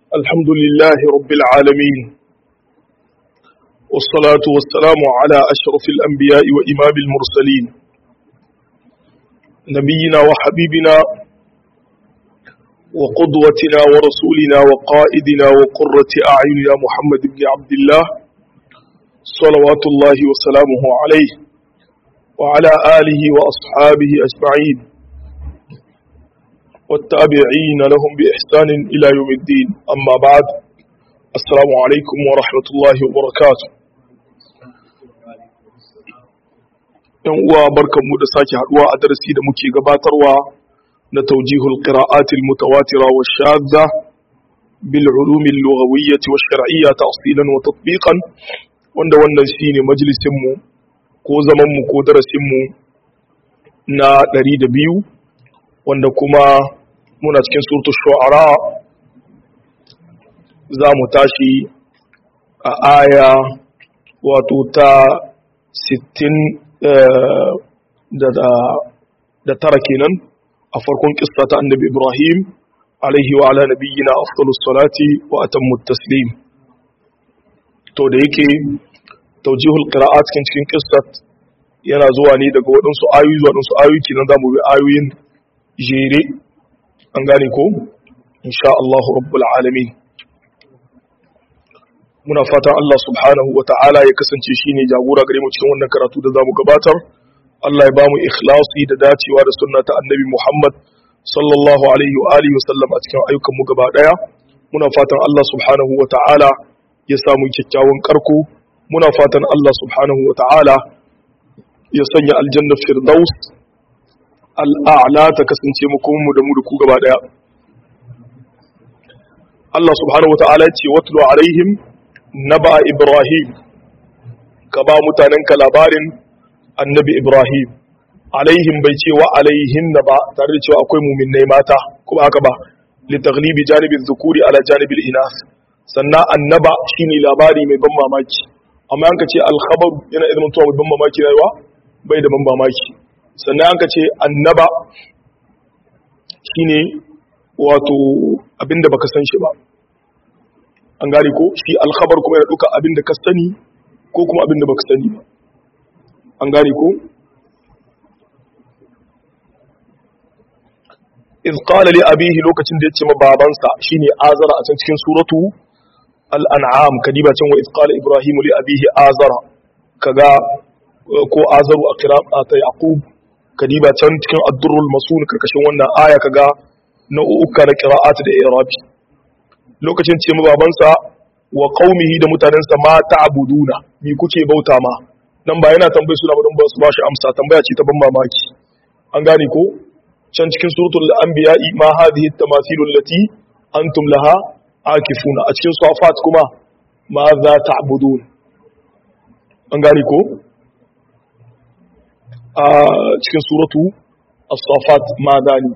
الحمد لله رب العالمين والصلاة والسلام على أشرف الأنبياء وإمام المرسلين نبينا وحبيبنا وقدوتنا ورسولنا وقائدنا وقرة أعيننا محمد بن عبد الله صلوات الله وسلامه عليه وعلى آله وأصحابه أجمعين والتابعين لهم بإحسان إلى يوم الدين أما بعد السلام عليكم ورحمة الله وبركاته ‘Yan uwa barkanmu da sake haɗuwa a darasi da muke gabatarwa na taujihul qira'atil mutawatira wa shadda bil ulumil lughawiyyati wa shar'iyya ta'silan wa tatbiqan wanda wannan shine majalisin mu ko zaman mu ko darasin mu na 102 wanda kuma muna cikin surtu shu'ara za mu tashi a aya wato ta 60 da tara kenan a farkon kissa ta annabi ibrahim alaihi wa ala nabiyyina afdalus salati wa atammut taslim to da yake taujihul qira'at cikin cikin kissat yana zuwa ne daga waɗansu ayoyi zuwa waɗansu ayoyi kenan zamu bi ayoyin jere an gane ko insha Allah rabbul alamin muna fatan Allah subhanahu wa ta'ala ya kasance shine jagora gare mu cikin wannan karatu da zamu gabatar Allah ya bamu ikhlasi da dacewa da sunna ta annabi Muhammad sallallahu alaihi wa alihi wa sallam a cikin ayyukan mu gaba daya muna fatan Allah subhanahu wa ta'ala ya samu kyakkyawan karko muna fatan Allah subhanahu wa ta'ala ya sanya aljanna firdaus al'a'la ta kasance mu da mu da ku gaba daya Allah subhanahu wata'ala ce watlu alaihim naba ibrahim ka ba mutanenka labarin annabi ibrahim alaihim bai ce wa alaihin na ba tare da cewa akwai muminai mata kuma haka ba litaglibi janibin zukuri ala janibin inas sannan annaba shine labari mai ban mamaki amma yanka ce alkhabar yana idan mutuwa mai ban mamaki rayuwa bai da ban mamaki sannan yanka ce annaba shine wato abinda baka san shi ba an gane ko shi alkhabar kuma yana duka abinda ka sani ko kuma abinda baka sani ba an gane ko iz qala li abihi lokacin da yace ma babansa shine azara a cikin suratu al-an'am kadiba can wa iz qala ibrahim li abihi azara kaga ko azaru a qira'ata yaqub kadiba can cikin ad-durrul masun karkashin wannan aya kaga nau'uka na qira'at da i'rabi lokacin ce mu babansa wa qaumihi da mutanensa ma ta'buduna mi kuke bauta ma nan ba yana tambayi suna ba don ba su ba shi amsa tambaya ce ta ban mamaki an gane ko can cikin suratul anbiya ma hadhihi at-tamathil allati antum laha akifuna a cikin safat kuma ma za ta'budun an gane ko a cikin suratu as-safat ma dani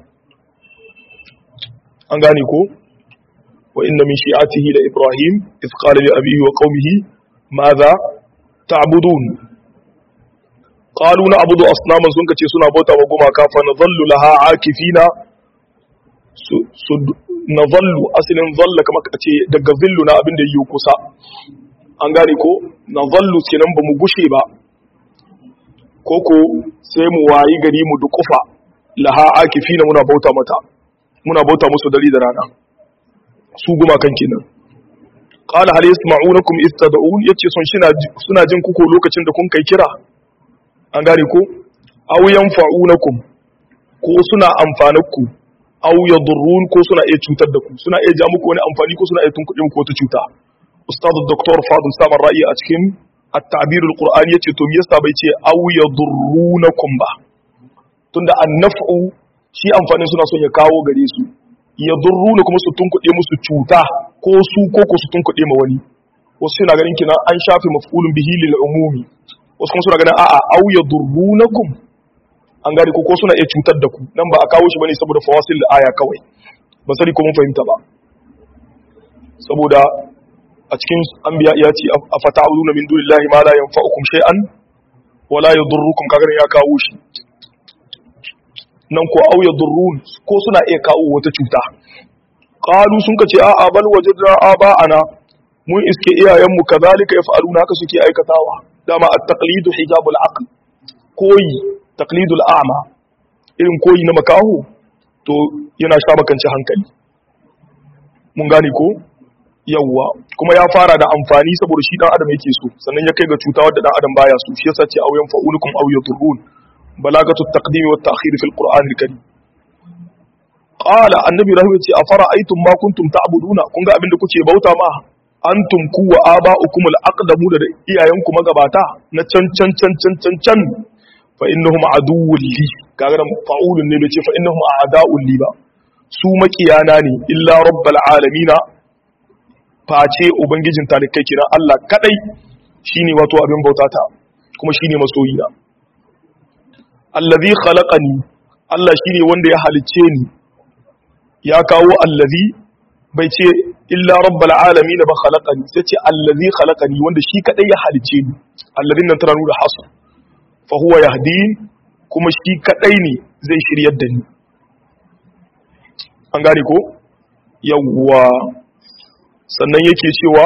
an gane ko wa inna min shi'atihi la ibrahim iz qala li abihi wa qaumihi madha ta'budun qalu na'budu asnaman sun kace suna bauta wa gumaka fa nadhallu laha akifina su nadhallu aslin dhalla kamar kace daga zillu na abin da yi kusa an gane ko nadhallu kenan ba mu gushe ba koko sai mu wayi gari mu dukufa laha akifina muna bauta mata muna bauta musu dare da rana su guma kan kenan qala hal yasma'unakum istad'un yace son shi suna jin kuko lokacin da kun kai kira an gane ko aw yanfa'unakum ko suna amfanarku aw yadurrun ko suna iya cutar da ku suna iya ja muku wani amfani ko suna iya tunkuɗe muku wata cuta ustad dr fadil samar ra'i a cikin at-ta'bir al-qur'ani yace to me yasa bai ce aw yadurrunakum ba tunda an-naf'u shi amfanin suna son ya kawo gare su yadurruna kuma su tunkuɗe musu cuta ko su ko ko su tunkuɗe ma wani wasu suna ganin kina an shafe maf'ulun bihi lil umumi wasu kuma suna ganin a'a aw yadurrunakum an gane ko ko suna iya cutar da ku nan ba a kawo shi bane saboda fawasil da aya kawai ba sani ko mun fahimta ba saboda a cikin anbiya ya ce afata'uduna min dunillahi ma la yanfa'ukum shay'an wa la yadurrukum kaga ya kawo shi nan ko au yadurrun ko suna iya kawo wata cuta qalu sun kace a'a bal wajadna aba'ana mun iske iyayenmu kazalika yaf'aluna haka suke aikatawa dama at-taqlidu hijabul aql koyi taqlidul a'ma irin koyi na makaho to yana sha makanci hankali mun gane ko yawwa kuma ya fara da amfani saboda shi dan adam yake so sannan ya kai ga cuta wadda dan adam baya so shi yasa ce auyan fa'ulukum aw yadurrun balagatu at-taqdim wa at-ta'khir fi al-qur'an al-karim qala annabi rahim ce afara aitum ma kuntum ta'buduna kun ga abinda kuke bauta ma antum ku wa aba'ukum al-aqdamu da iyayenku magabata na can can can can can can fa innahum aduwwun li kaga nan fa'ulun ne bai ce fa innahum a'da'un li ba su makiyana ne illa rabbal alamina face ubangijin talikai kiran Allah kadai shine wato abin bautata kuma shine masoyina allazi khalaqani Allah shine wanda ya halicce ni ya kawo allazi bai ce illa rabbal alamin ba khalaqani sai ce allazi khalaqani wanda shi kadai ya halicce ni allazin nan tana nuna hasu fa huwa yahdin kuma shi kadai ne zai shiryar da ni an gane ko yawwa sannan yake cewa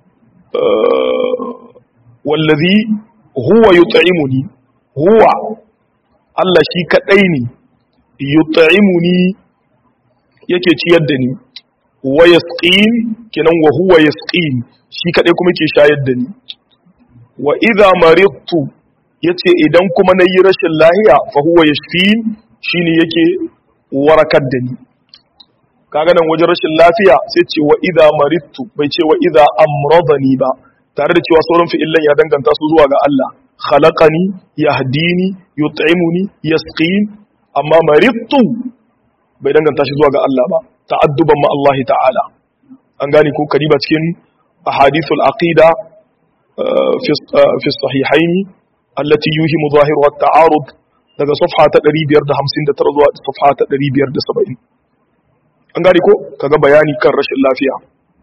wallazi huwa yut'imuni huwa Allah shi kadai ne yut'imuni yake ciyar da ni wa yasqin kenan wa huwa yasqin shi kadai kuma yake shayar da ni wa idza maridtu yace idan kuma nayi rashin lahiya fa huwa yashfin shine yake warakar da ni kaga nan wajen rashin lafiya sai ce wa idza maridtu bai ce wa idza amradani ba tare da cewa sauran fi'illan ya danganta su zuwa ga Allah khalaqani yahdini yut'imuni yasqin amma maridtu bai danganta shi zuwa ga Allah ba ta'adduban ma Allah ta'ala an gane ko kariba cikin ahadithul aqida fi sahihaini allati yuhimu zahiruha at-ta'arud daga safha ta 559 zuwa safha ta 570 an gane ko kaga bayani kan rashin lafiya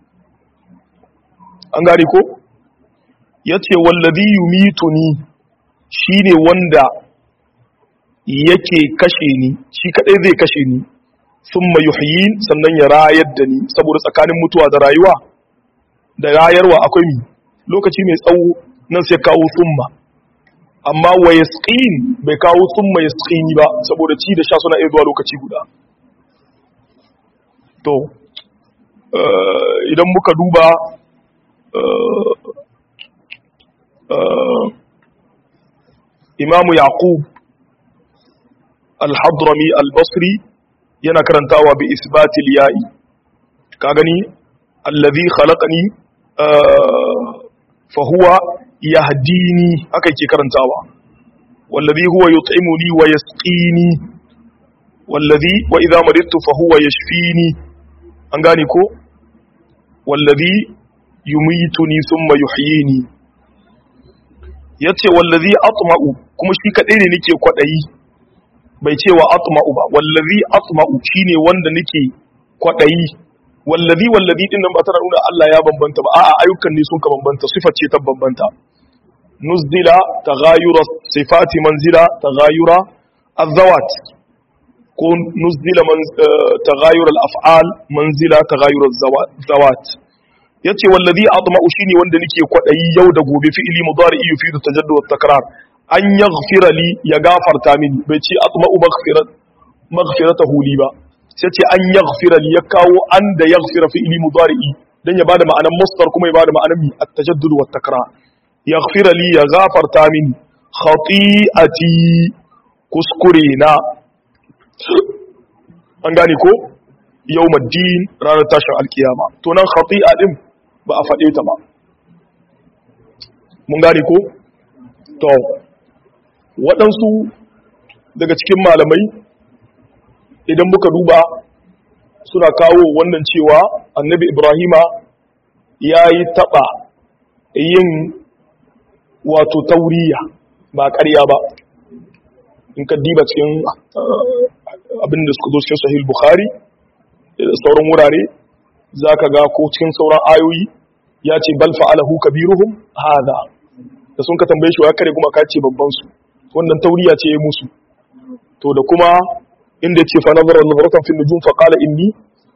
an gane ko yace wallazi yumituni shine wanda yake kashe ni shi kadai zai kashe ni thumma yuhyin sannan ya rayar da ni saboda tsakanin mutuwa da rayuwa da rayarwa akwai mi lokaci mai tsawo nan sai kawo thumma amma wa yasqin bai kawo thumma yasqini ba saboda ci da sha suna iya zuwa lokaci guda to idan muka duba imamu yaqub al-hadrami al-basri yana karantawa bi isbatil ya'i ka gani allazi khalaqani fa huwa yahdini haka yake karantawa wallazi huwa yut'imuni wa yasqini wallazi wa idha maridtu fa huwa yashfini an gane ko wallazi yumituni thumma yuhyini yace wallazi atma'u kuma shi kadai ne nake kwadayi bai ce wa atma'u ba wallazi atma'u shine wanda nake kwadayi wallazi wallazi din nan ba tana nuna Allah ya bambanta ba a'a ayyukan ne sun ka bambanta sifar ce ta bambanta nuzdila taghayura sifati manzila taghayura azawat ko nuzdila taghayur al-af'al manzila taghayur az-zawat yace wallazi atma'u shine wanda nake kwadayi yau da gobe fi'ili mudari yufidu tajaddud wa takrar an yaghfira li ya gafarta mini bai ce atma'u maghfirat maghfiratahu li ba sai ce an yaghfira li ya kawo an da yaghfira fi'ili mudari dan ya bada ma'anar masdar kuma ya bada ma'anar mi at-tajaddud wa takrar yaghfira li ya gafarta mini khati'ati kuskure na an gane ko yau maddin ranar tashin alkiyama to nan khati'a din ba a faɗe ta ba mun gane ko to waɗansu daga cikin malamai idan muka duba suna kawo wannan cewa annabi ibrahima ya yi taɓa yin wato tauriya ba ƙarya ba in ka diba cikin abin da suka zo cikin sahih bukhari da sauran wurare za ka ga ko cikin sauran ayoyi ya ce bal fa'alahu kabiruhum hada da sun ka tambaye shi wa kare kuma ka ce babban su wannan tauriya ce ya musu to da kuma inda ce fa nazara nazaratan fil nujum fa qala inni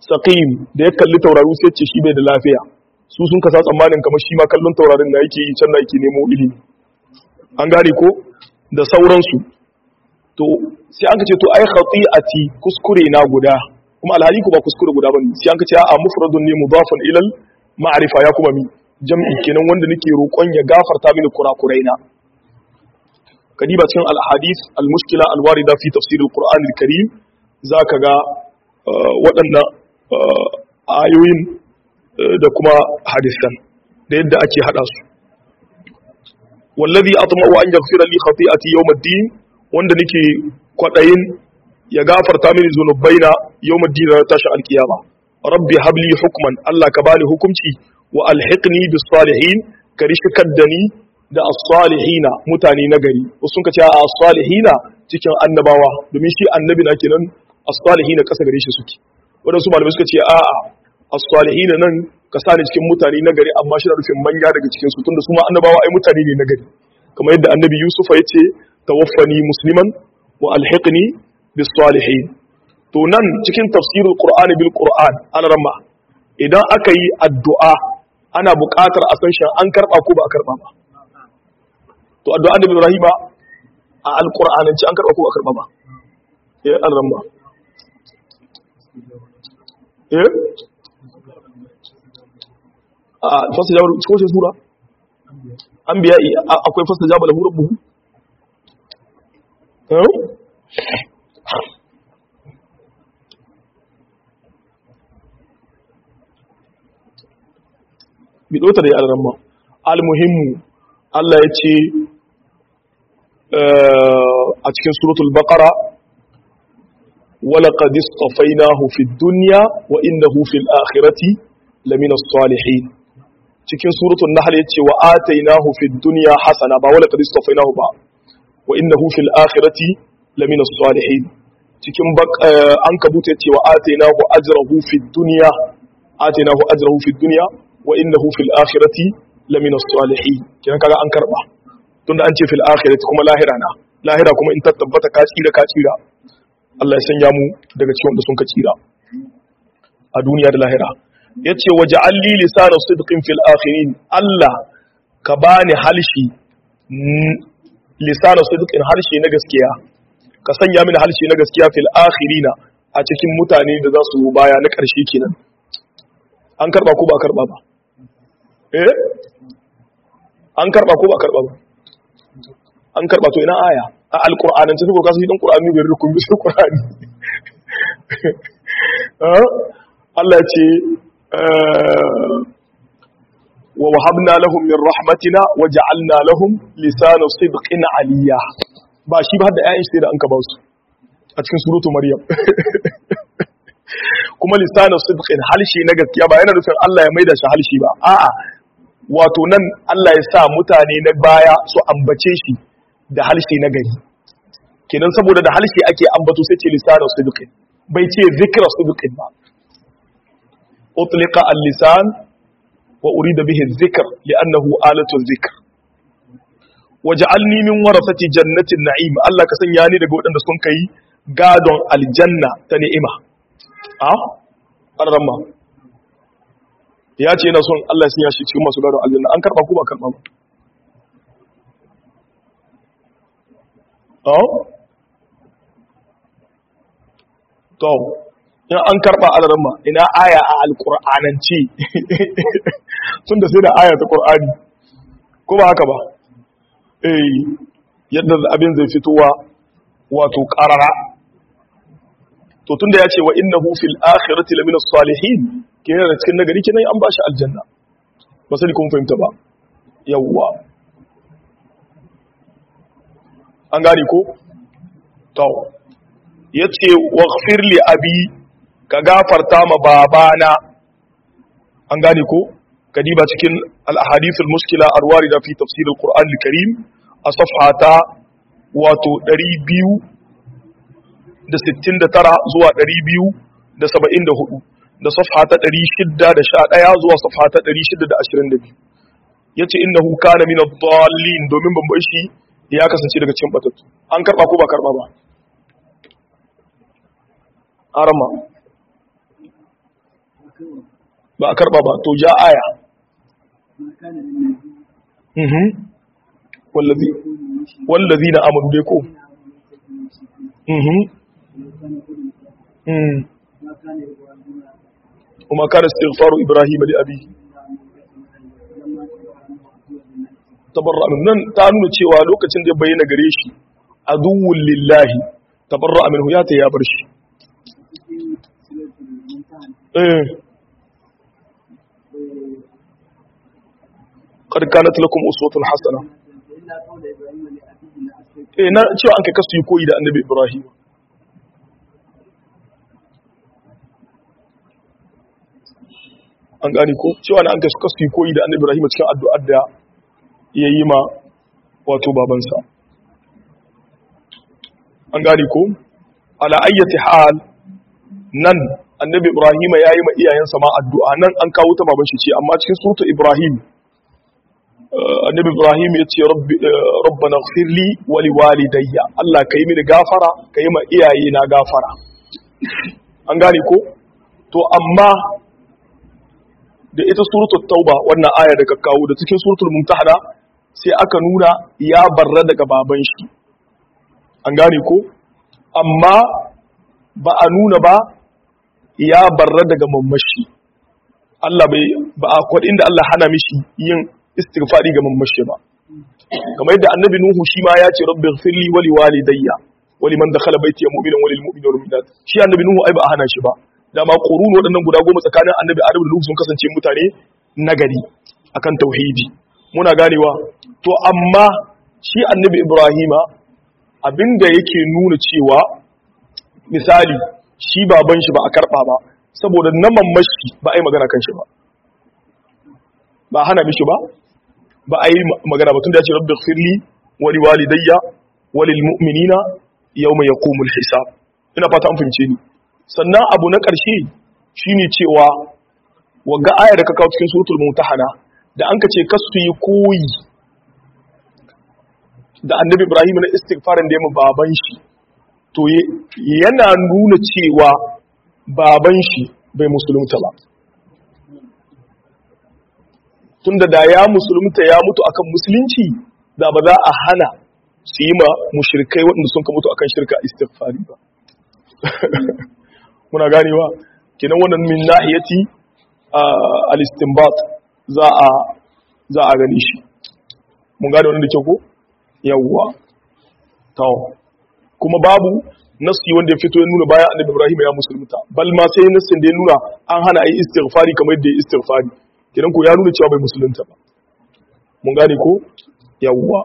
saqim da ya kalli tauraru sai ce shi bai da lafiya su sun kasa tsammanin kamar shi ma kallon taurarin da yake yi can da yake nemo ilimi an gane ko da sauransu to sai an ka ce to ai khati'ati kuskure na guda kuma alhali ko ba kuskure guda bane sai an ka ce a mufradun ne mudafun ilal ma'rifa ya kuma mi jam'i kenan wanda nake roƙon ya gafarta mini kurakurai na kadiba cikin al-hadith al-mushkila al-warida fi tafsir al-Qur'an al-Karim zaka ga waɗannan ayoyin da kuma hadisan da yadda ake hada su wallazi atma'u an yaghfira li khati'ati yawm ad-din wanda nake kwadayin ya gafarta mini zunubaina yawm ad-din ranar tashin alkiyama rabbi habli hukman Allah ka bani hukunci wa alhiqni bis salihin ka rishkar da ni da as-salihina mutane na gari wasu ka ce a as-salihina cikin annabawa domin shi annabi na kenan as-salihina kasa gare shi suke wadansu malamai suka ce a'a as-salihina nan ka sani cikin mutane na gari amma shi da rufin manya daga cikin su tunda su ma annabawa ai mutane ne na gari kamar yadda annabi Yusuf ya ce tawaffani musliman wa alhiqni bis salihin to nan cikin tafsirul qur'ani bil qur'an al-ramma idan aka yi addu'a ana buƙatar a san shan an karɓa ko ba a karɓa ba to addu'a da Ibrahim a alƙur'anance an karɓa ko ba a karɓa ba eh an ramba eh a fasa jawar ko ce sura an biya akwai fasa jawar lahu rabbuhu eh bidota da yaran ma almuhimmu Allah ya ce a cikin suratul baqara ولقد اصطفيناه في الدنيا وإنه في الآخرة لمن الصالحين cikin suratul nahl yace wa atainahu fid dunya hasana ba wala qad istafainahu ba wa innahu fil akhirati lamina salihin cikin an kabuta yace wa atainahu ajrahu fid dunya atainahu ajrahu fid dunya wa innahu fil akhirati lamina salihin kiran kaga an karba tunda an ce fil akhirati kuma lahira na lahira kuma in tabbata ka tsira ka tsira Allah ya sanya mu daga cikin wanda sun ka tsira a duniya da lahira yace waja'alli lisana sidqin fil akhirin Allah ka bani halshi lisana sidqin harshe na gaskiya ka sanya mini harshe na gaskiya fil akhirina a cikin mutane da za su baya na ƙarshe kenan an karba ko ba karba ba eh an karba ko ba karba ba an karba to ina aya a alqur'anin tafi ko kasu idan qur'ani bai rukun bi qur'ani Allah ce wa wahabna lahum min rahmatina wa ja'alna lahum lisana sidqin aliyya ba shi ba da ayin sai da an ka ba su a cikin suratu maryam kuma lisana sidqin halshi na gaskiya ba yana nufin Allah ya maida shi halshi ba a'a wato nan Allah ya sa mutane na baya su ambace shi da halshi na gari kenan saboda da halshi ake ambato sai ce lisana sidqin bai ce zikra sidqin ba utliqa al-lisan wa urida bihi adh-dhikr li'annahu alatu adh-dhikr waj'alni min warasati jannatin na'im Allah ka sanya ni daga waɗanda sun kai gadon aljanna ta ni'ima a arrama ya ce yana son Allah ya sanya shi cikin masu gadon aljanna an karba ko ba karba ba to in an karba alarma ina aya a alkur'anance tun da sai da aya ta qur'ani ko ba haka ba eh yadda abin zai fitowa wato qarara to tunda ya ce wa innahu fil akhirati lamina salihin kenan da cikin nagari kenan an bashi aljanna ba sai kun fahimta ba yawwa an gane ko to yace waghfir li abi ka gafarta ma babana an gane ko kadiba cikin al-ahadith al-mushkila arwarida fi tafsir al-Qur'an al-Karim a safhata wato 269 zuwa 274 da safhata 611 zuwa safhata 622 yace innahu kana min ad-dallin domin bambai shi ya kasance daga cikin batattu an karba ko ba karba ba arama ba a karba ba to ja aya mhm wallazi wallazi na amanu dai ko mhm mhm وما كان استغفار إبراهيم لأبيه tabarra min nan ta nuna cewa lokacin da ya bayyana gare shi aduwwul lillahi tabarra minhu ya ta ya bar shi eh qad kanat lakum uswatun hasana eh na cewa an kai kasu yi koyi da annabi ibrahim an gane ko cewa na an kai kasu yi koyi da annabi ibrahim cikin addu'ar da ya yi ma wato babansa an gane ko ala ayyati hal nan annabi ibrahim ya yi ma iyayensa ma addu'a nan an kawo ta baban shi ce amma cikin suratu ibrahim annabi ibrahim ya ce rabbana ighfirli wa liwalidayya Allah ka yi mini gafara ka yi ma iyaye na gafara an gane ko to amma da ita suratul tauba wannan aya da ka kawo da cikin suratul mumtahana sai aka nuna ya barra daga baban shi an gane ko amma ba a nuna ba ya barra daga mamashi Allah bai ba a kwadin da Allah hana mishi yin istighfari ga mamashi ba kamar yadda annabi nuhu shi ma ya ce rabbi ighfirli wa liwalidayya wa liman dakhala baiti mu'minan wa lil mu'minina wal mu'minat shi annabi nuhu ai ba a hana shi ba dama qurun waɗannan guda goma tsakanin annabi adam da nuhu sun kasance mutane nagari akan tauhidi muna ganewa to amma shi annabi ibrahima abinda yake nuna cewa misali shi baban shi ba a karɓa ba saboda na mamashi ba a yi magana kan shi ba ba hana mishi ba ba a yi magana ba tun da ya ce rabbi firli wali walidayya walil mu'minina yawma yaqumul hisab ina fata an fahimce ni sannan abu na ƙarshe shine cewa wagga ayar da ka kawo cikin suratul mumtahana da an ka ce kasu yi koyi da annabi ibrahim na istighfarin da ya baban shi to yana nuna cewa baban shi bai musulunta ba tunda da ya musulunta ya mutu akan musulunci da ba za a hana su yi ma mushrikai waɗanda sun ka mutu akan shirka istighfari ba muna ganewa kenan wannan min nahiyati al-istinbat za a za a gani shi mun gane wannan da kyau ko yawwa to kuma babu nasi wanda ya fito ya nuna bayan annabi Ibrahim ya musulunta bal ma sai nasin da ya nuna an hana ayi istighfari kamar yadda ya istighfari kenan ko ya nuna cewa bai musulunta ba mun gane ko yawwa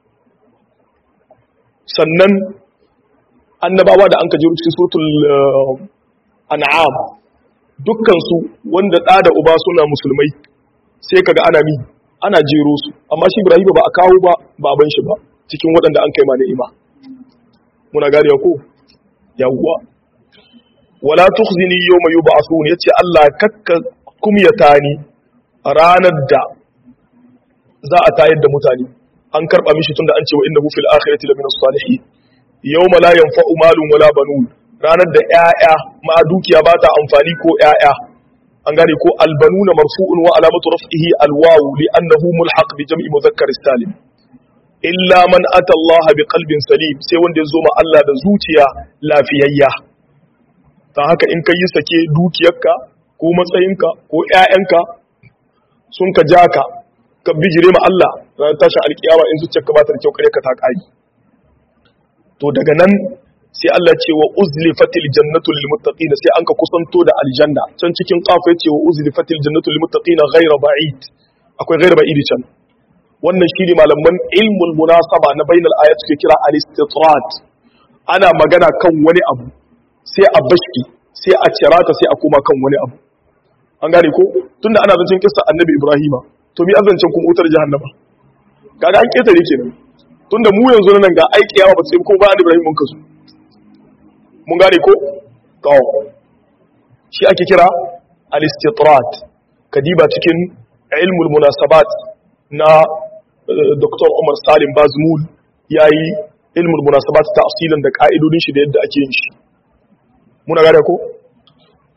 sannan annabawa da an ka jiro cikin suratul an'am dukkan su wanda da da uba suna musulmai sai kaga ana mi ana jero su amma shi Ibrahim ba a kawo ba baban shi ba cikin waɗanda an kai ma ni'ima muna gane ko yawwa wala tukhzini yawma yub'athun yace Allah kakka kumyata ni ranar da za a tayar da mutane an karba mishi tunda an ce wa innahu fil akhirati lamina salihin yawma la yanfa'u malun wala banun ranar da ƴaƴa ma dukiya ba ta amfani ko ƴaƴa an gane ko albanuna marfu'un wa alamatu raf'ihi alwawu li'annahu mulhaq bi jam'i mudhakkar salim illa man ata Allah bi qalbin salim sai wanda ya zo ma Allah da zuciya lafiyayya ta haka in kai sake dukiyarka ko matsayinka ko ƴaƴanka sun ka jaka ka bijire ma Allah ran tashin alkiyama in zuciyarka ba ta da kyau kare ka ta kai to daga nan sai Allah ce wa uzlifatil jannatu lil muttaqin sai an ka kusanto da aljanna can cikin kafa yace wa uzlifatil jannatu lil muttaqin ghayra ba'id akwai ghayra ba'id can wannan shine malaman ilmul munasaba na bainal ayat suke kira al-istitrat ana magana kan wani abu sai a bashi sai a cirata sai a koma kan wani abu an gane ko tunda ana zancen kissa annabi ibrahima to mi azancin kuma wutar jahannama kaga an ketare kenan tunda mu yanzu nan ga aiki yawa ba sai kuma ba annabi ibrahim mun kasu mun gane ko to shi ake kira al-istitrat kadiba cikin ilmul munasabat na Dr. Umar Salim Bazmul ya yi ilmul munasabat ta asilin da ka'idodin shi da yadda ake yin shi. Muna gane ko?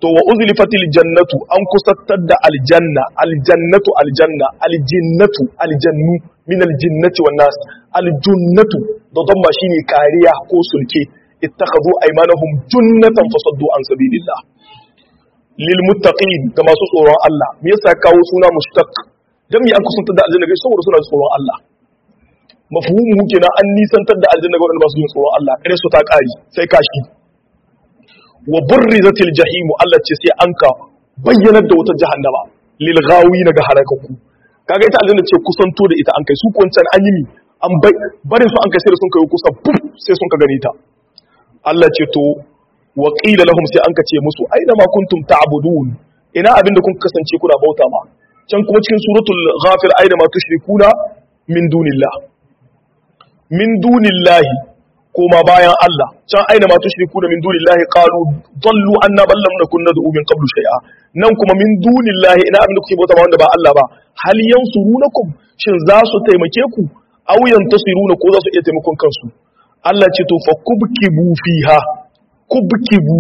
to wa uzlifatil jannatu an kusantar da aljanna aljannatu aljanna aljinnatu aljannu min aljinnati wan nas aljunnatu da damma shine kariya ko sulke ittakhadhu aymanahum junnatan fasaddu an sabilillah lil muttaqin ga masu tsoron Allah me yasa kawo suna mushtaq dan me an kusantar da aljanna ga saboda suna tsoron Allah mafhumu kenan an nisantar da aljanna ga wanda ba su yin tsoron Allah kare su ta kari sai kashi wa burrizatil jahim Allah ce sai an ka bayyanar da wata jahannama lil ghawin ga halakaku kaga ita aljanna ce kusanto da ita an kai su kwancan an yi mi an bai barin su an kai sai sun kai kusa puf sai sun ka gani ta Allah ce to wa qila lahum sai an ka ce musu aina ma kuntum ta'budun ina abin da kun kasance kuna bauta ma can kuma cikin suratul ghafir aina ma tushrikuna min dunillah min dunillahi koma bayan Allah can aina ma tushrikuna min dunillahi qalu dallu anna bal lam nakun nad'u min qablu shay'a nan kuma min dunillahi ina abin da kuke bauta ma wanda ba Allah ba hal yansurunakum shin za su taimake ku aw yantasiruna ko za su iya taimakon kansu Allah ce to fa kubkibu fiha kubkibu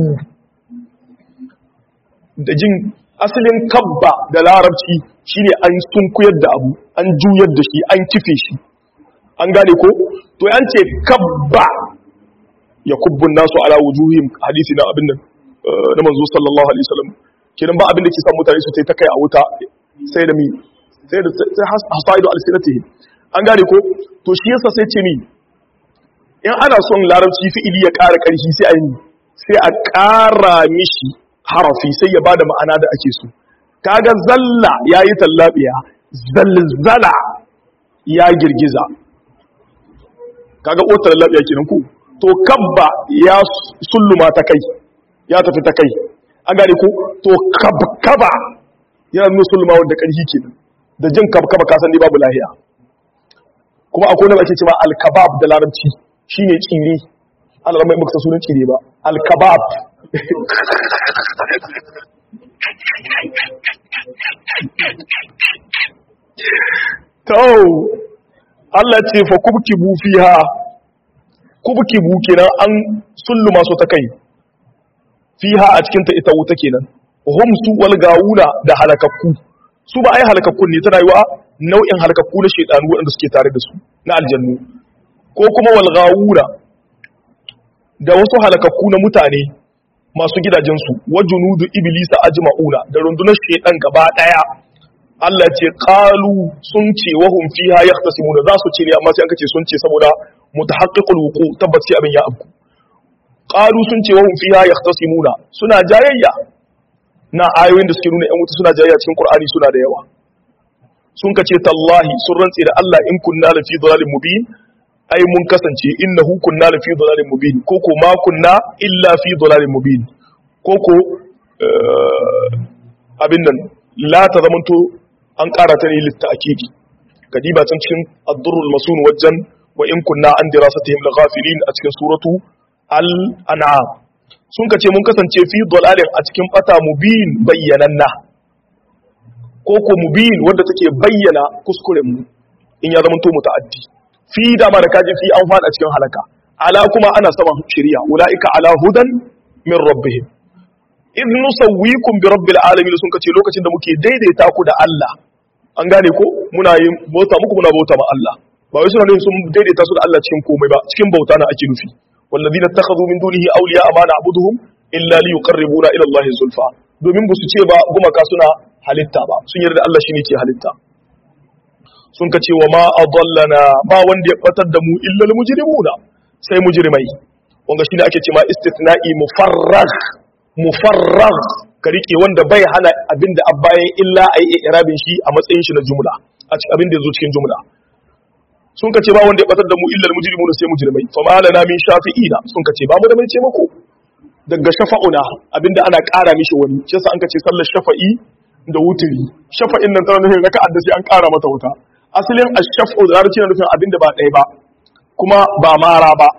da jin asalin kabba da larabci shine an sunkuyar da abu an juyar da shi an kife shi an gane ko to yan ce kabba ya kubbun nasu ala wujuhim hadisi na abin nan na manzo sallallahu alaihi wasallam kidan ba abin da ke sa mutane su tai ta kai a wuta sai da mi sai da sai hasaidu alsinatihi an gane ko to shi yasa sai ce mi in ana son larabci fi'ili ya ƙara ƙarfi sai a yi sai a ƙara mishi harafi sai ya bada ma'ana da ake so kaga zalla yayi tallabiya zalzala ya girgiza kaga otar labiya kenan ku to kabba ya sulluma ta kai ya tafi ta kai an gane ko to kabkaba yana nuna sulluma wanda karhi kenan da jin kabkaba ka san dai babu lahiya kuma akwai wanda ake cewa al-kabab da larabci shine tsire Allah mai baka sunan tsire ba al-kabab to Allah ce fa kubkibu fiha kubkibu kenan an sulluma su ta kai fiha a cikin ta ita wuta kenan hum su wal gawuna da halakakku su ba ai halakakkun ne tana yiwa nau'in halakakku na shedanu wanda suke tare da su na aljannu ko kuma wal gawuna da wasu halakakku na mutane masu gidajensu wa junudu iblisa ajma'una da rundunar shedan gaba daya Allah ce qalu sun ce wa hum fiha yahtasimuna za su ce ne amma sai an kace sun ce saboda mutahaqqiqul wuqu tabbaci abin ya abku qalu sun ce wa hum fiha yahtasimuna suna jayayya na ayoyin da suke nuna yan wuta suna jayayya cikin Qur'ani suna da yawa sun kace tallahi sun rantse da Allah in kunna la fi dhalalin mubin ai mun kasance innahu kunna la fi dhalalin mubin ko ko ma kunna illa fi dhalalin mubin ko ko abin nan la ta zamanto an ƙara ta ne litta akidi kadiba can cikin addurrul masun wajen wa in kunna an dirasatihim laghafilin a cikin suratu al-an'am sun kace mun kasance fi dalalin a cikin bata mubin bayyananna ko ko mubin wanda take bayyana kuskuren mu in ya zamanto muta'addi fi dama da kaji fi an fada cikin halaka ala kuma ana saman shari'a ulaika ala hudan min rabbihim in nusawwikum bi rabbil alamin sun kace lokacin da muke daidaita ku da Allah an gane ko muna yin bauta muku muna bauta ma Allah ba wai suna sun daidaita su da Allah cikin komai ba cikin bauta na ake nufi walladina takhadhu min dunihi awliya ma na'buduhum illa li yuqarribuna ila Allah zulfa domin ba su ce ba gumaka suna halitta ba sun yarda Allah shine ke halitta sun kace wa ma adallana ba wanda ya batar da mu illa al mujrimuna sai mujrimai wanga shine ake cewa istithna'i mufarragh mufarrag ka rike wanda bai hana abin da bayan illa a yi irabin shi a matsayin shi na jumla a cikin abin da ya zo cikin jumla sun ka ce ba wanda ya batar da mu illa mujrimu sai mujrimai fa ma lana min shafi'ina sun ka ce ba mu da mai ce mako daga shafa'una abinda ana ƙara mishi wani shi yasa an ka ce sallar shafa'i da wuturi shafa'in nan tana nufin raka'a da sai an ƙara mata wuta asalin ash-shaf'u da larabci na nufin abinda ba ɗaya ba kuma ba mara ba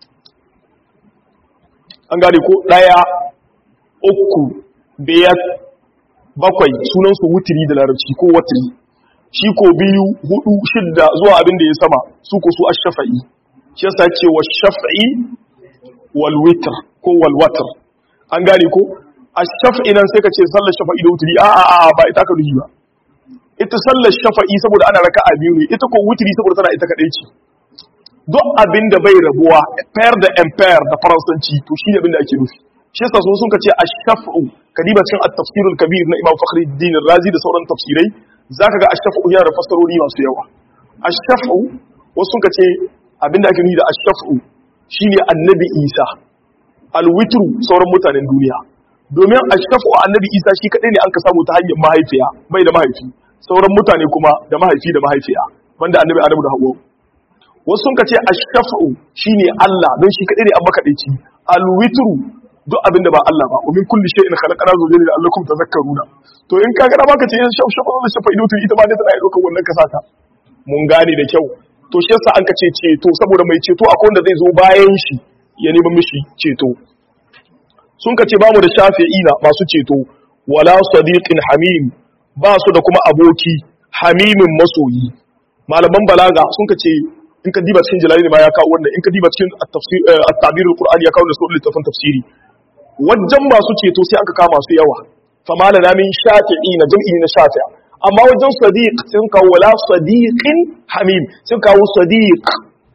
an gane ko ɗaya uku biyar bakwai sunansu wutiri da larabci ko watiri shi ko biyu hudu shidda zuwa abin da ya sama su ko su ash-shafa'i shi yasa ce wa shaf'i wal witr ko wal watr an gane ko ash-shaf'i nan sai ka ce sallar shafa'i da wutri a a a ba ita ka nuhi ba ita sallar shafa'i saboda ana raka'a biyu ne ita ko wutri saboda tana ita kadai ce duk abin da bai rabuwa pair da empire da faransanci to shi ne abin da ake nufi shi yasa sun ka ce ash-shaf'u kadiba cikin at-tafsir al-kabir na Imam Fakhruddin Razi da sauran tafsirai zaka ga ash-shaf'u yana da fassarori masu yawa ash-shaf'u wasu sun ka ce abin da ake nufi da ash-shaf'u shine annabi Isa al-witru sauran mutanen duniya domin ash-shaf'u annabi Isa shi kadai ne an ka samu ta hanyar mahaifiya bai da mahaifi sauran mutane kuma da mahaifi da mahaifiya banda annabi Adamu da Hawwa wasu sun ka ce ash-shaf'u shine Allah don shi kadai ne an makadaici al-witru duk abinda ba Allah ba umin kulli shay'in khalaqana zawjayn la'allakum tadhakkaruna to in kaga da baka ce in shaf shaf da shafa ido ita ma ne tana dauka wannan kasata mun gane da kyau to shi yasa an ka ce ceto saboda mai ceto akwai wanda zai zo bayan shi ya nemi mishi ceto sun ka ce ba mu da shafi'ina masu ceto wala sadiqin hamim ba su da kuma aboki hamimin masoyi malaman balaga sun ka ce in ka diba cikin jalali ma ya kawo wannan in ka diba cikin at-tabir al-qur'ani ya kawo da sauran littafin tafsiri wajen masu ceto sai aka kama su yawa fama da namin shafi'i na jam'i na shafi'a amma wajen sadiq sun kawo wala sadiqin hamim sun kawo sadiq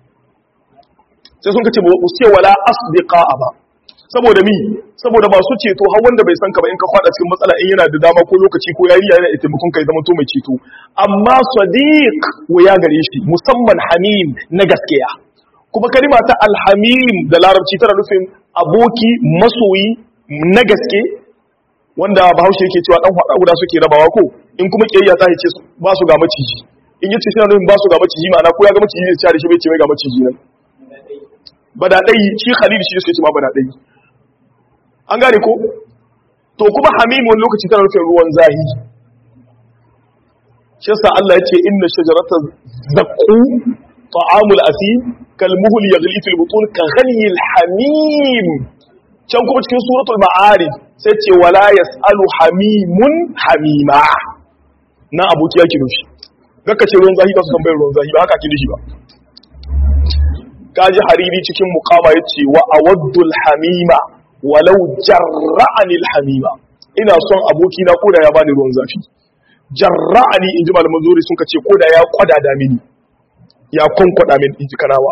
sai sun kace mu ce wala asdiqa ba saboda mi saboda masu ceto har wanda bai san ka ba in ka fada cikin matsala in yana da dama ko lokaci ko yariya yana da taimakon kai zama to mai ceto amma sadiq ya gare shi musamman hamim na gaskiya kuma kalima ta alhamim da larabci tana nufin aboki masoyi na gaske wanda bahaushe yake cewa dan hada guda suke rabawa ko in kuma kiyayya ta hice ba su ga maciji in yace shi na nufin ba su ga maciji ma'ana ko ya ga maciji zai da shi bai ce mai ga maciji nan bada dai shi khalil shi yake ce ma bada dai an gane ko to kuma hamimun lokaci tana nufin ruwan zahi shi yasa Allah ya ce inna shajarata zaqqu ta'amul asim kalmuhul yaghli fil butun ka ghalyil hamim can kuma cikin suratul ma'arij sai ce wala yasalu hamimun hamima na abuki yake nufi gaka ce ruwan zahi ba su tambayar ruwan zahi ba haka ake nufi ba kaji hariri cikin muqama yace wa awaddul hamima walau jarra'ani hamima ina son aboki na koda ya bani ruwan zafi jarra'ani inji malaman zuri sun kace koda ya kwada da mini ya kwankwada min inji kanawa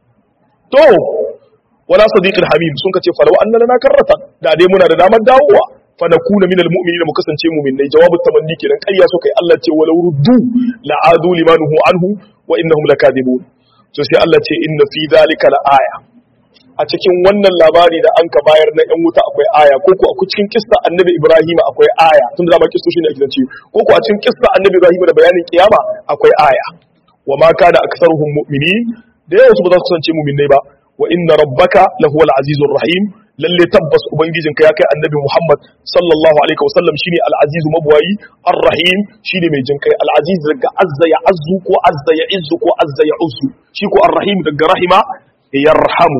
to wala sadiqul hamim sun kace fa law anna lana karrata da dai muna da damar dawowa fa nakuna minal mu'minina mu kasance mu'minai jawabu tamanni kenan ƙarya so kai Allah ce walau ruddu la'adu limanuhu anhu wa innahum lakadibun to sai Allah ce inna fi dhalika la'aya a cikin wannan labari da an ka bayar na yan wuta akwai aya ko ko a cikin kissa annabi Ibrahim akwai aya tun da ma kisso shine ake zance ko ko a cikin kissa annabi Ibrahim da bayanin kiyama akwai aya wa ma kana aktharuhum mu'minin da yawa su ba za su kasance mu'minai ba wa inna rabbaka lahuwal azizur rahim lalle tabbas ubangijinka ya kai annabi Muhammad sallallahu alaihi wasallam shine al-aziz mabwayi ar-rahim shine mai jinkai al-aziz daga azza ya azzu ko azza ya izzu ko azza ya uzzu shi ko ar-rahim daga rahima yarhamu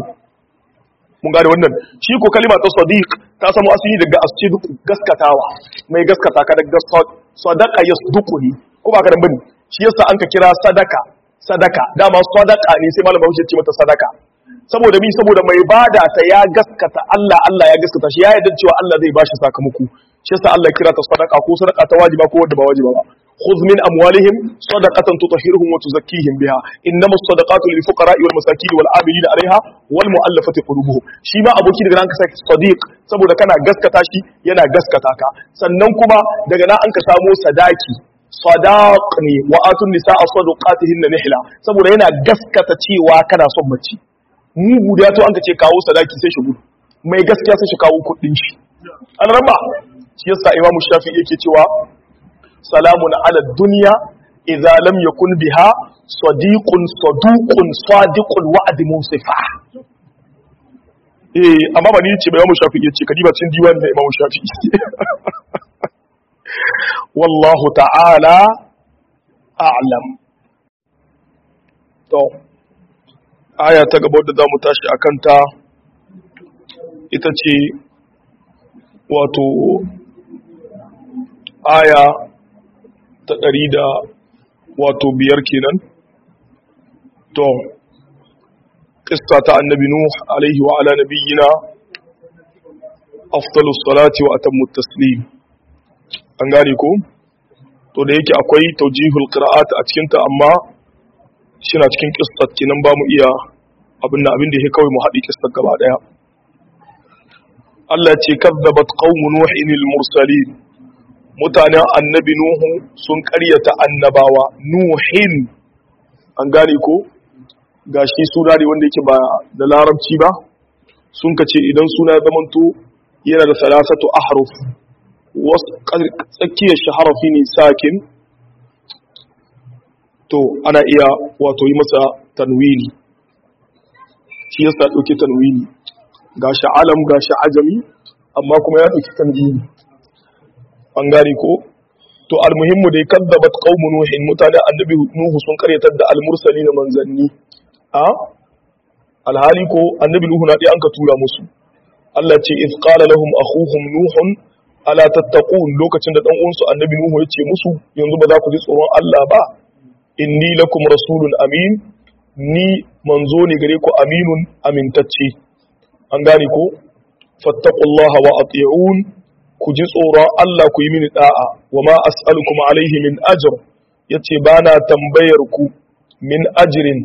mun gane wannan shi ko kalima ta sadiq ta samu asali daga asdiq gaskatawa mai gaskata ka daga sadaqa yasduquni ko ba ka dan bane shi yasa an ka kira sadaka sadaka dama sadaka ne sai malamin Bahaushe ya ce mata sadaka saboda mi saboda mai bada ta ya gaskata Allah Allah ya gaskata shi ya yarda cewa Allah zai bashi sakamako shi yasa Allah kira ta sadaka ko sadaka ta wajiba ko wadda ba wajiba ba khudh min amwalihim sadaqatan tutahhiruhum wa tuzakkihim biha innamas sadaqatu lil fuqara'i wal masakin wal 'amilina 'alayha wal mu'allafati qulubuhum shi ma aboki daga nan ka saki sadiq saboda kana gaskata shi yana gaskata ka sannan kuma daga nan an ka samo sadaki sadaq ne wa atun nisaa sadaqatihinna nihla saboda yana gaskata cewa kana son mace mugu da to an ka ce kawo sadaki sai shi gudu mai gaskiya sai shi kawo kudin shi an raba shi yasa imamu shafi yake cewa salamun ala dunya idza lam yakun biha sadiqun saduqun sadiqul wa'd musifa eh amma ba ni ce ba imamu shafi yace kadiba cin diwan da imamu shafi wallahu ta'ala a'lam to aya ta gaba da za mu tashi a kanta ita ce wato aya ta ɗari da wato biyar kenan to ƙista ta annabi nuh alaihi wa ala nabiyyina afdalus salati wa atammut taslim an gane ko to da yake akwai taujihul qira'at a cikin ta amma shina cikin qissat kinan ba mu iya abin da abin da yake kawai mu haɗi qissat gaba daya Allah ce kazzabat qaumun nuhin mursalin mutanen annabi nuhu sun ƙaryata annabawa nuhin an gane ko gashi suna ne wanda yake ba da larabci ba sun kace idan suna ya zamanto yana da salasatu ahruf tsakiyar shi harafi ne sakin to ana iya wato yi masa tanwini shi yasa ɗauki tanwini ga shi alam ga shi ajami amma kuma ya ɗauki tanwini an gane ko to almuhimmu dai kadzabat qaumun nuhin mutane annabi nuhu sun karyatar da almursali na manzanni a alhali ko annabi nuhu na dai an ka tura musu Allah ce iz qala lahum akhuhum nuhun ala tattaqun lokacin da dan uwansu annabi nuhu ya ce musu yanzu ba za ku ji tsoron Allah ba inni lakum rasulun amin ni manzo ne gare ku aminun amintacce an gane ko fattaqullaha wa ati'un ku ji tsoron Allah ku yi mini da'a wa ma as'alukum alaihi min ajr yace bana tambayar ku min ajrin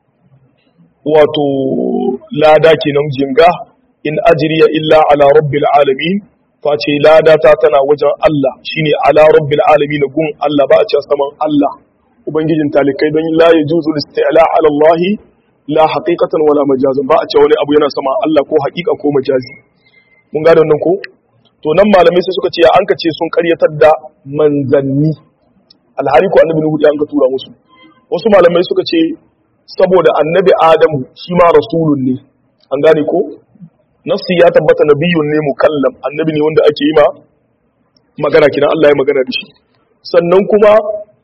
wato lada kenan jinga in ajriya illa ala rabbil alamin face lada ta tana wajen Allah shine ala rabbil alamin gun Allah ba a ce saman Allah ubangijin talikai don la yajuzu isti'la ala Allah la haqiqatan wala majazan ba a ce wani abu yana sama Allah ko haqiqa ko majazi mun gane wannan ko to nan malamai sai suka ce an ka ce sun karyatar da manzanni alhali ko annabi nuhu an ka tura musu wasu malamai suka ce saboda annabi adamu shi ma rasulun ne an gane ko nafsi ya tabbata nabiyun ne mukallam annabi ne wanda ake yi ma magana kina Allah ya magana da shi sannan kuma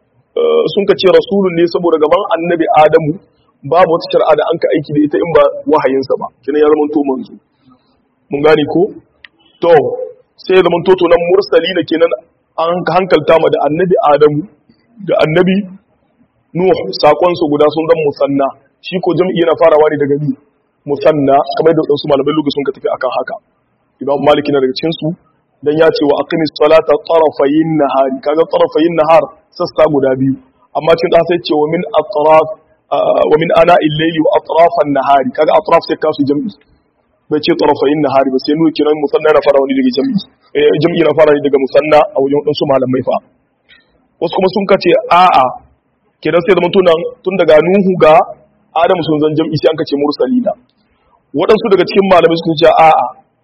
sun ka ce rasulun ne saboda gaban annabi adamu babu wata shari'a da an ka aiki da ita in ba wahayinsa ba kina ya zama to manzo mun gane ko to sai zaman toto nan mursali na kenan an hankalta ma da annabi adamu da annabi nuh sakon su guda sun zan musanna shi ko jam'i yana farawa ne daga ni musanna kamar da wasu malamai lugu sun ka tafi akan haka imam maliki na daga cikin su dan ya ce wa aqimis salata tarafayin nahari kaga tarafayin nahar sassa guda biyu amma cikin da sai ce wa min atraf wa min ana illayli wa atrafan nahari kaga atraf sai kasu jam'i bai ce tarafayin nahari ba sai nuna kiran musanna na fara wani daga jam'i jam'i na fara daga musanna a wajen wadansu malamai fa wasu kuma sun kace a'a kidan sai zama tunan tun daga nuhu ga adamu sun zan jam'i sai an kace mursalina waɗansu daga cikin malamai sun ce a'a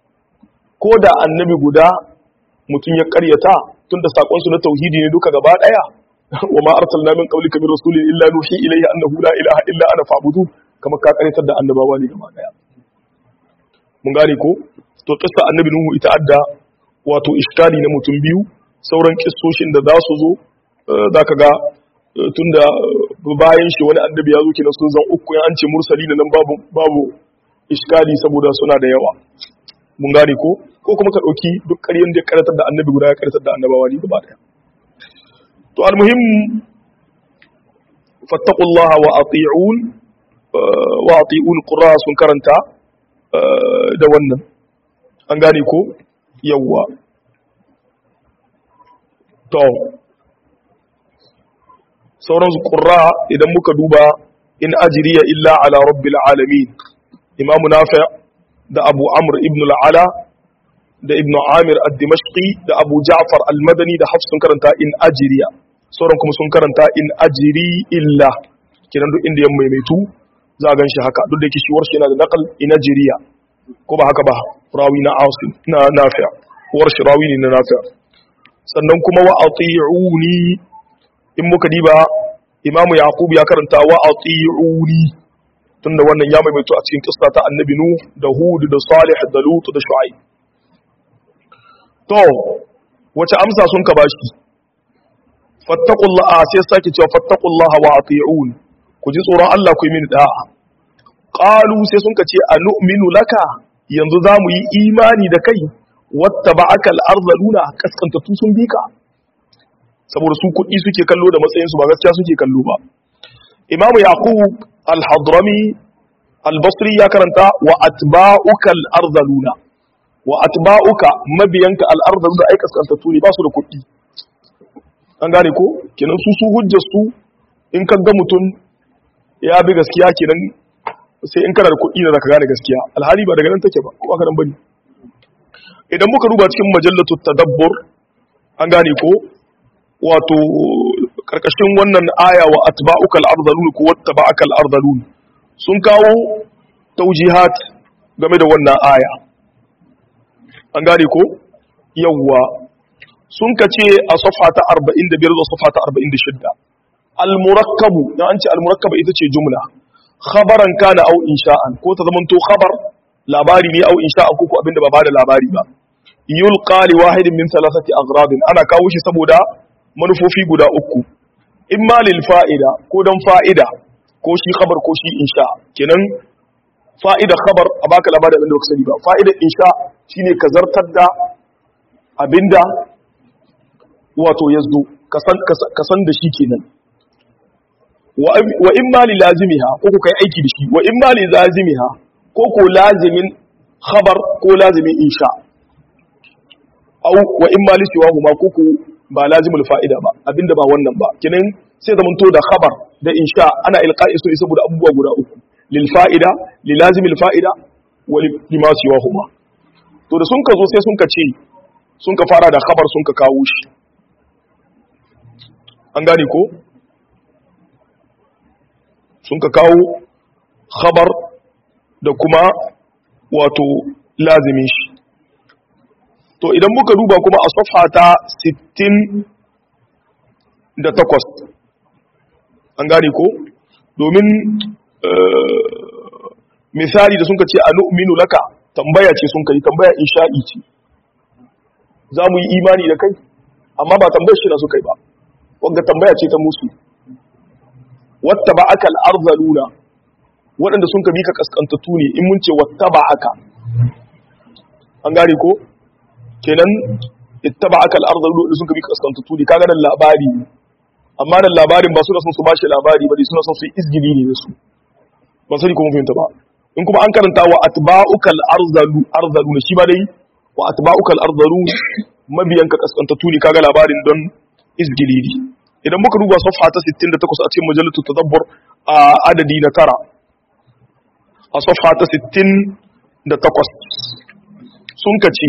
ko da annabi guda mutum ya karyata tun da sakon su na tauhidi ne duka gaba daya wa ma arsalna min qablika min rasulin illa nuhi ilayhi annahu la ilaha illa ana fa'budu kamar ka karyatar da annabawa ne gaba daya mun gane ko to kissa annabi nuhu ita adda wato iskali na mutum biyu sauran kissoshin da za su zo zaka ga tunda bayan shi wani annabi ya zo kina sun zan uku an ce mursali nan babu babu iskali saboda suna da yawa mun gane ko ko kuma ka dauki duk ƙaryen da ya karatar da annabi guda ya karatar da annabawa ne gaba daya to almuhim fattaqullaha wa ati'un wa ati'un qurra sun karanta da wannan an gane ko yawwa to sauran qurra idan muka duba in ajriya illa ala rabbil alamin imamu nafi' da abu amr ibn al'ala da ibn amir al-dimashqi da abu ja'far al-madani da hafs sun karanta in ajiriya sauran kuma sun karanta in ajiri illa kenan duk inda ya maimaitu za a gan shi haka duk da yake shiwar shi yana da naqal in ajiriya ko ba haka ba rawi na asim na nafi' war shi rawi ne na nafi' sannan kuma wa ati'uni in muka diba imamu yaqub ya karanta wa ati'uni tunda wannan ya maimaito a cikin kissa ta annabi nu da hud da salih da lut da shu'aib to wace amsa sun ka bashi fattaqullaha sai sake cewa fattaqullaha wa ati'un ku ji tsoron Allah ku yi mini da'a qalu sai sun ka ce anu'minu laka yanzu za mu yi imani da kai wattaba'aka al-arzaluna kaskantatu sun bika saboda su kuɗi suke kallo da matsayin su ba gaskiya suke kallo ba imamu yaqub al-hadrami al-basri ya karanta wa atba'uka al-arzaluna wa atba'uka mabiyanka al'ardar da ai kaskantattu ne ba su da kuɗi an gane ko kenan su su hujjar su in ka ga mutum ya bi gaskiya kenan sai in kana da kuɗi da zaka gane gaskiya alhali ba daga nan take ba ko aka nan bane idan muka duba cikin majallatu tadabbur an gane ko wato karkashin wannan aya wa atba'uka al-ardhalun ko wattaba'aka al-ardhalun sun kawo taujihat game da wannan aya an gane ko yawwa sun kace a safa ta 45 zuwa safa ta 46 al-murakkabu dan an ce al-murakkaba ita ce jumla khabaran kana au insha'an ko ta zamanto khabar labari ne au insha'an ko ko abinda ba bada labari ba yulqa li wahidin min thalathati aghrad ana kawo shi saboda manufofi guda uku imma lil fa'ida ko dan fa'ida ko shi khabar ko shi insha kenan fa'ida khabar a baka labarin abinda baka sani ba fa'ida insha shine ka zartar da abinda wato yazdo ka san da shi kenan wa in ma li lazimiha ko ku kai aiki da shi wa in ma li lazimiha ko ko lazimin khabar ko lazimin insha au wa in ma li siwahu ma ko ko ba lazimul fa'ida ba abinda ba wannan ba kinan sai zaman to da khabar da insha ana ilqa'i su saboda abubuwa guda uku lil fa'ida li lazimil fa'ida wa li ma siwahu ma to da sun ka zo sai sun ka ce sun ka fara da khabar sun ka kawo shi an gane ko sun ka kawo khabar da kuma wato lazimin shi to idan muka duba kuma a safa ta 68 an gane ko domin misali da sun ka ce a nu'minu laka tambaya ce sun kai tambaya insha'i ce za mu yi imani da kai amma ba tambayar shi na su kai ba wadda tambaya ce ta musu wata ba aka al'arzaluna waɗanda sun ka bi ka kaskantattu ne in mun ce wata ba aka an gane ko kenan ita ba aka al'arzaluna da sun ka bi ka kaskantattu ne kaga nan labari ne amma nan labarin ba suna son su bashi labari ba ne suna son su yi izgili ne da su ba sani kuma fahimta ba in kuma an karanta wa atba'uka al-arzalu arzaluna shi ba dai wa atba'uka al-arzalu mabiyan ka kaskantattu ne kaga labarin don izgili ne idan muka duba safha ta 68 a cikin majallatu tadabbur a adadi na tara a safha ta 68 sun kace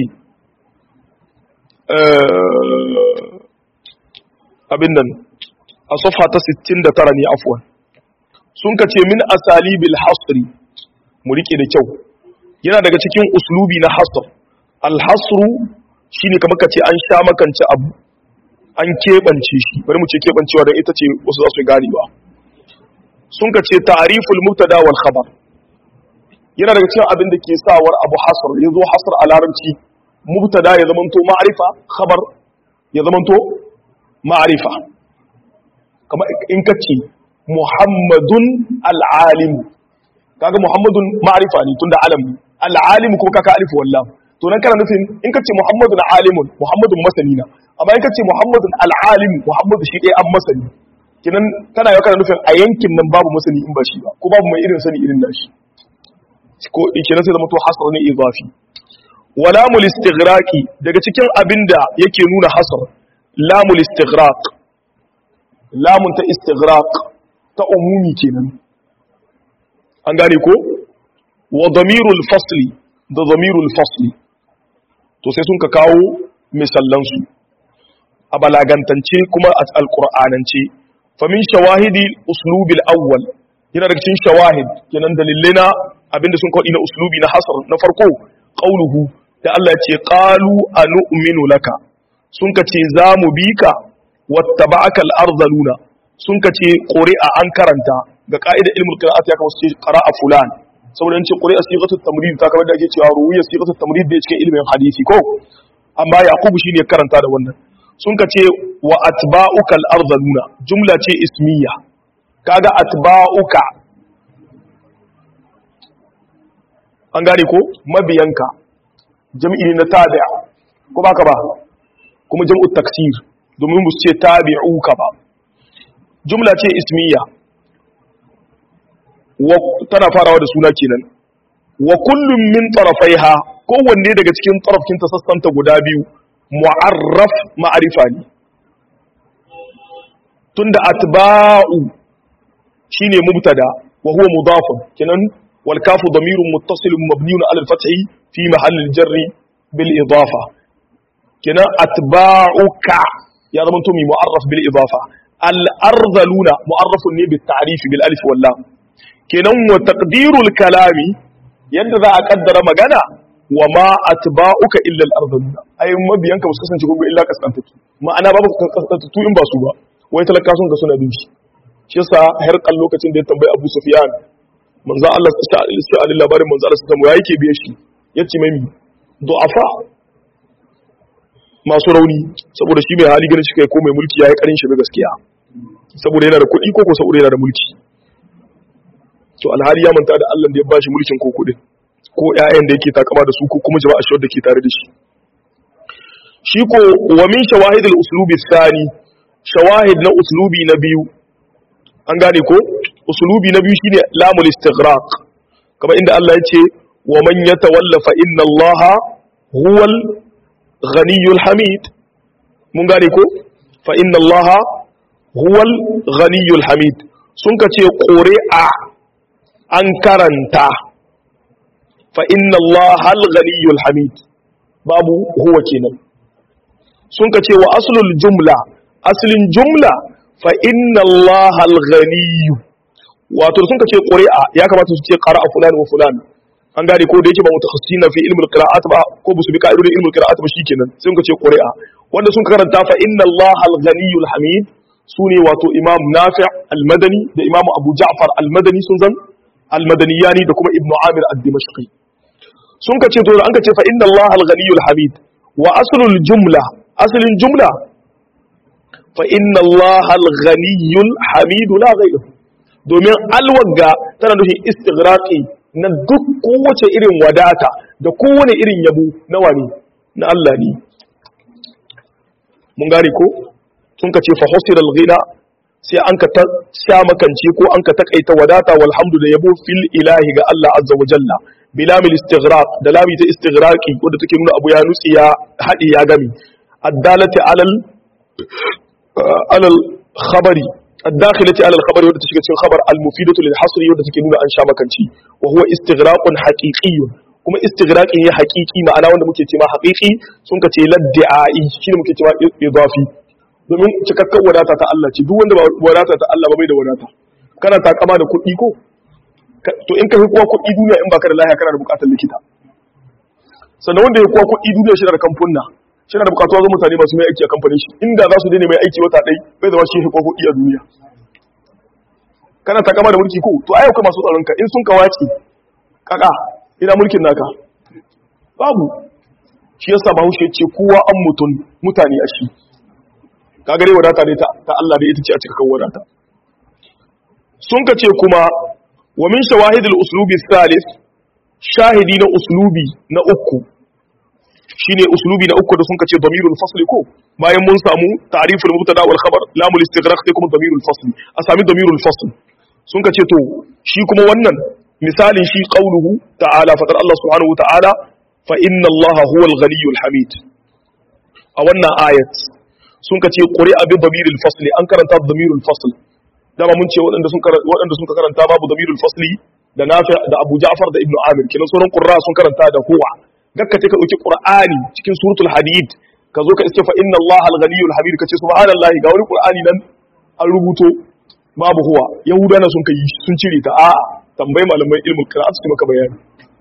abin nan a safha ta 69 ne afwan sun kace min asalibil hasri mu rike da kyau yana daga cikin uslubi na hasr al hasru shine kamar kace an sha makance abu an keɓance shi bari mu ce keɓancewa don ita ce wasu za su gane ba sun ka ce tariful mubtada wal khabar yana daga cikin abin da ke sawar abu hasar ya zo hasar a larabci mubtada ya zamanto ma'arifa khabar ya zamanto ma'arifa kamar in ka ce muhammadun al'alim kaga muhammadun ma'arifa ne tunda alam al'alim kuma kaka alif wallam to nan kana nufin in ka ce muhammadun alimun muhammadun masani na amma in ka ce muhammadun al'alim muhammadu shi ɗaya an masani kinan tana yau kana nufin a yankin nan babu masani in ba shi ba ko babu mai irin sani irin nashi ko kinan sai zama to hasar ne izafi wa lamul istighraqi daga cikin abin da yake nuna hasar lamul istighraq lamun ta istighraq ta umumi kenan an gane ko wa damirul fasli da damirul fasli to sai sun ka kawo misallansu a balagantance kuma a alƙur'anance famin shawahidi uslubil awwal yana daga cikin shawahid kenan dalilai na abinda sun kawo na uslubi na hasar na farko qauluhu da Allah ya ce qalu anu'minu laka sun ka ce za mu bi ka wattaba'aka al-arzaluna sun ka ce quri'a an karanta ga ka'idar ilmul qira'at ya kawo su ce qara'a fulan saboda yace quri'a sighatu tamrid ta kamar da ake cewa ruwiya sighatu tamrid da cikin ilmin hadisi ko amma yaqubu shine karanta da wannan sun ka ce wa atba'uka al-ardhaluna jumla ce ismiya kaga atba'uka an gane ko mabiyanka jam'i ne na tabi'a ko baka ba kuma jam'u taksir domin mu ce tabi'uka ba jumla ce ismiya wa tana farawa da suna kenan wa kullum min tarafaiha kowanne daga cikin tarafkin ta sassanta guda biyu mu'arraf ma'arifa ne tunda atba'u shine mubtada wa huwa mudafun kenan wal kafu damirun muttasilun mabniun ala al-fathi fi mahall al-jarri bil idafa kenan atba'uka ya zama to mi mu'arraf bil idafa al-ardhaluna mu'arrafun ne bil ta'rif bil alif wal lam kenan wa taqdirul kalami yadda za a kaddara magana wa ma atba'uka illa al-ardhaluna ay mabiyanka ba su kasance kuma illa kasantatu ma'ana babu kasantatu in ba su ba wai talaka sun ga suna bin shi shi yasa har kan lokacin da ya tambayi Abu Sufyan manzo Allah sallallahu alaihi labarin manzo Allah sallallahu alaihi yake biye shi yace mai du'afa masu rauni saboda shi mai hali ganin shi kai ko mai mulki yayi karin shi gaskiya saboda yana da kuɗi ko ko saboda yana da mulki to alhali ya manta da Allah da ya bashi mulkin ko kuɗin ko ƴaƴan da yake takama da su ko kuma jama'a shi da ke tare da shi shi ko wa min shawahidul uslubi thani shawahid na uslubi na biyu an gane ko uslubi na biyu shine lamul istighraq kamar inda Allah ya ce wa man yatawalla fa inna Allah huwal ghaniyyul hamid mun gane ko fa inna Allah huwal ghaniyyul hamid sun ka ce ƙuri'a an karanta fa inna Allah al ghaniyyul hamid babu huwa kenan sun ka ce wa aslul jumla aslin jumla fa inna Allah al-ghaniy wato sun ka ce ƙuri'a ya kamata su ce qara'a fulani wa fulani an gane ko da yake ba mutakhassisina fi ilmul qira'at ba ko busu bi ka'idodin ilmul qira'at ba shikenan sun ka ce ƙuri'a wanda sun karanta fa inna Allah al-ghaniy al-hamid sune wato imam nafi' al-madani da imam abu ja'far al-madani sun zan al-madaniyani da kuma ibnu amir ad-dimashqi sun ka ce to an ka ce fa inna Allah al-ghaniy al-hamid wa aslul jumla aslin jumla فإن الله الغني الحميد لا غيره domin alwagga tana nufin istighraqi na duk kowace irin wadata da kowane irin yabo na wani na Allah ne mun gane ko sun ka ce fa husira al-ghina sai an ka sha makance ko an ka takaita wadata walhamdu da yabo fil ilahi ga Allah azza wa jalla bilamil istighraq da lami ta istighraqi wanda take nuna abu ya nutsi ya hadi ya gami addalati alal على الخبر الداخلة على الخبر ودى تشكي تشكي خبر المفيدة للحصر ودى تشكي نونا أنشا مكانشي وهو استغراق حقيقي kuma istigraqi ne haqiqi ma'ana wanda muke cewa haqiqi sun ka ce ladda'i shine muke cewa idafi domin cikakken wadata ta Allah ce duk wanda ba wadata ta Allah ba bai da wadata kana takama da kuɗi ko to in ka fi kowa kuɗi duniya in baka da lafiya kana da buƙatar likita sannan wanda ya kowa kuɗi duniya shi da kamfunna shi da bukatuwa zo mutane masu mai aiki a kamfanin shi inda za su daina mai aiki wata ɗai bai zama shi hikwa kuɗi a duniya kana ta kama da mulki ko to ayyuka masu tsaronka in sun kawace kaka ina mulkin naka babu shi yasa bahaushe ce kowa an mutum mutane a shi ka gare wadata ne ta Allah da ita ce a cikakken wadata sun ka ce kuma wa min shawahidul uslubi salis shahidi na uslubi na uku shine uslubi na uku da sun kace damirul fasl ko bayan mun samu ta'riful mubtada wal khabar lamul istighraq sai kuma damirul fasl a sami damirul fasl sun kace to shi kuma wannan misalin shi qauluhu ta'ala fatar Allah subhanahu wa ta'ala fa inna Allah huwal ghaniyyul hamid a wannan ayat sun kace quri'a bi damirul fasl an karanta damirul fasl dama mun ce waɗanda sun waɗanda sun karanta babu damirul fasli da Nafi' da Abu Ja'far da Ibn Amir kinan sauran qurra sun karanta da huwa gakka ta ka dauki qur'ani cikin suratul hadid ka zo ka iske fa inna allaha al-ghaniyyul hamid kace subhanallahi ga wani qur'ani nan an rubuto babu huwa yahuda na sun kai sun cire ta a'a tambayi malamai ilmul qira'at su maka bayani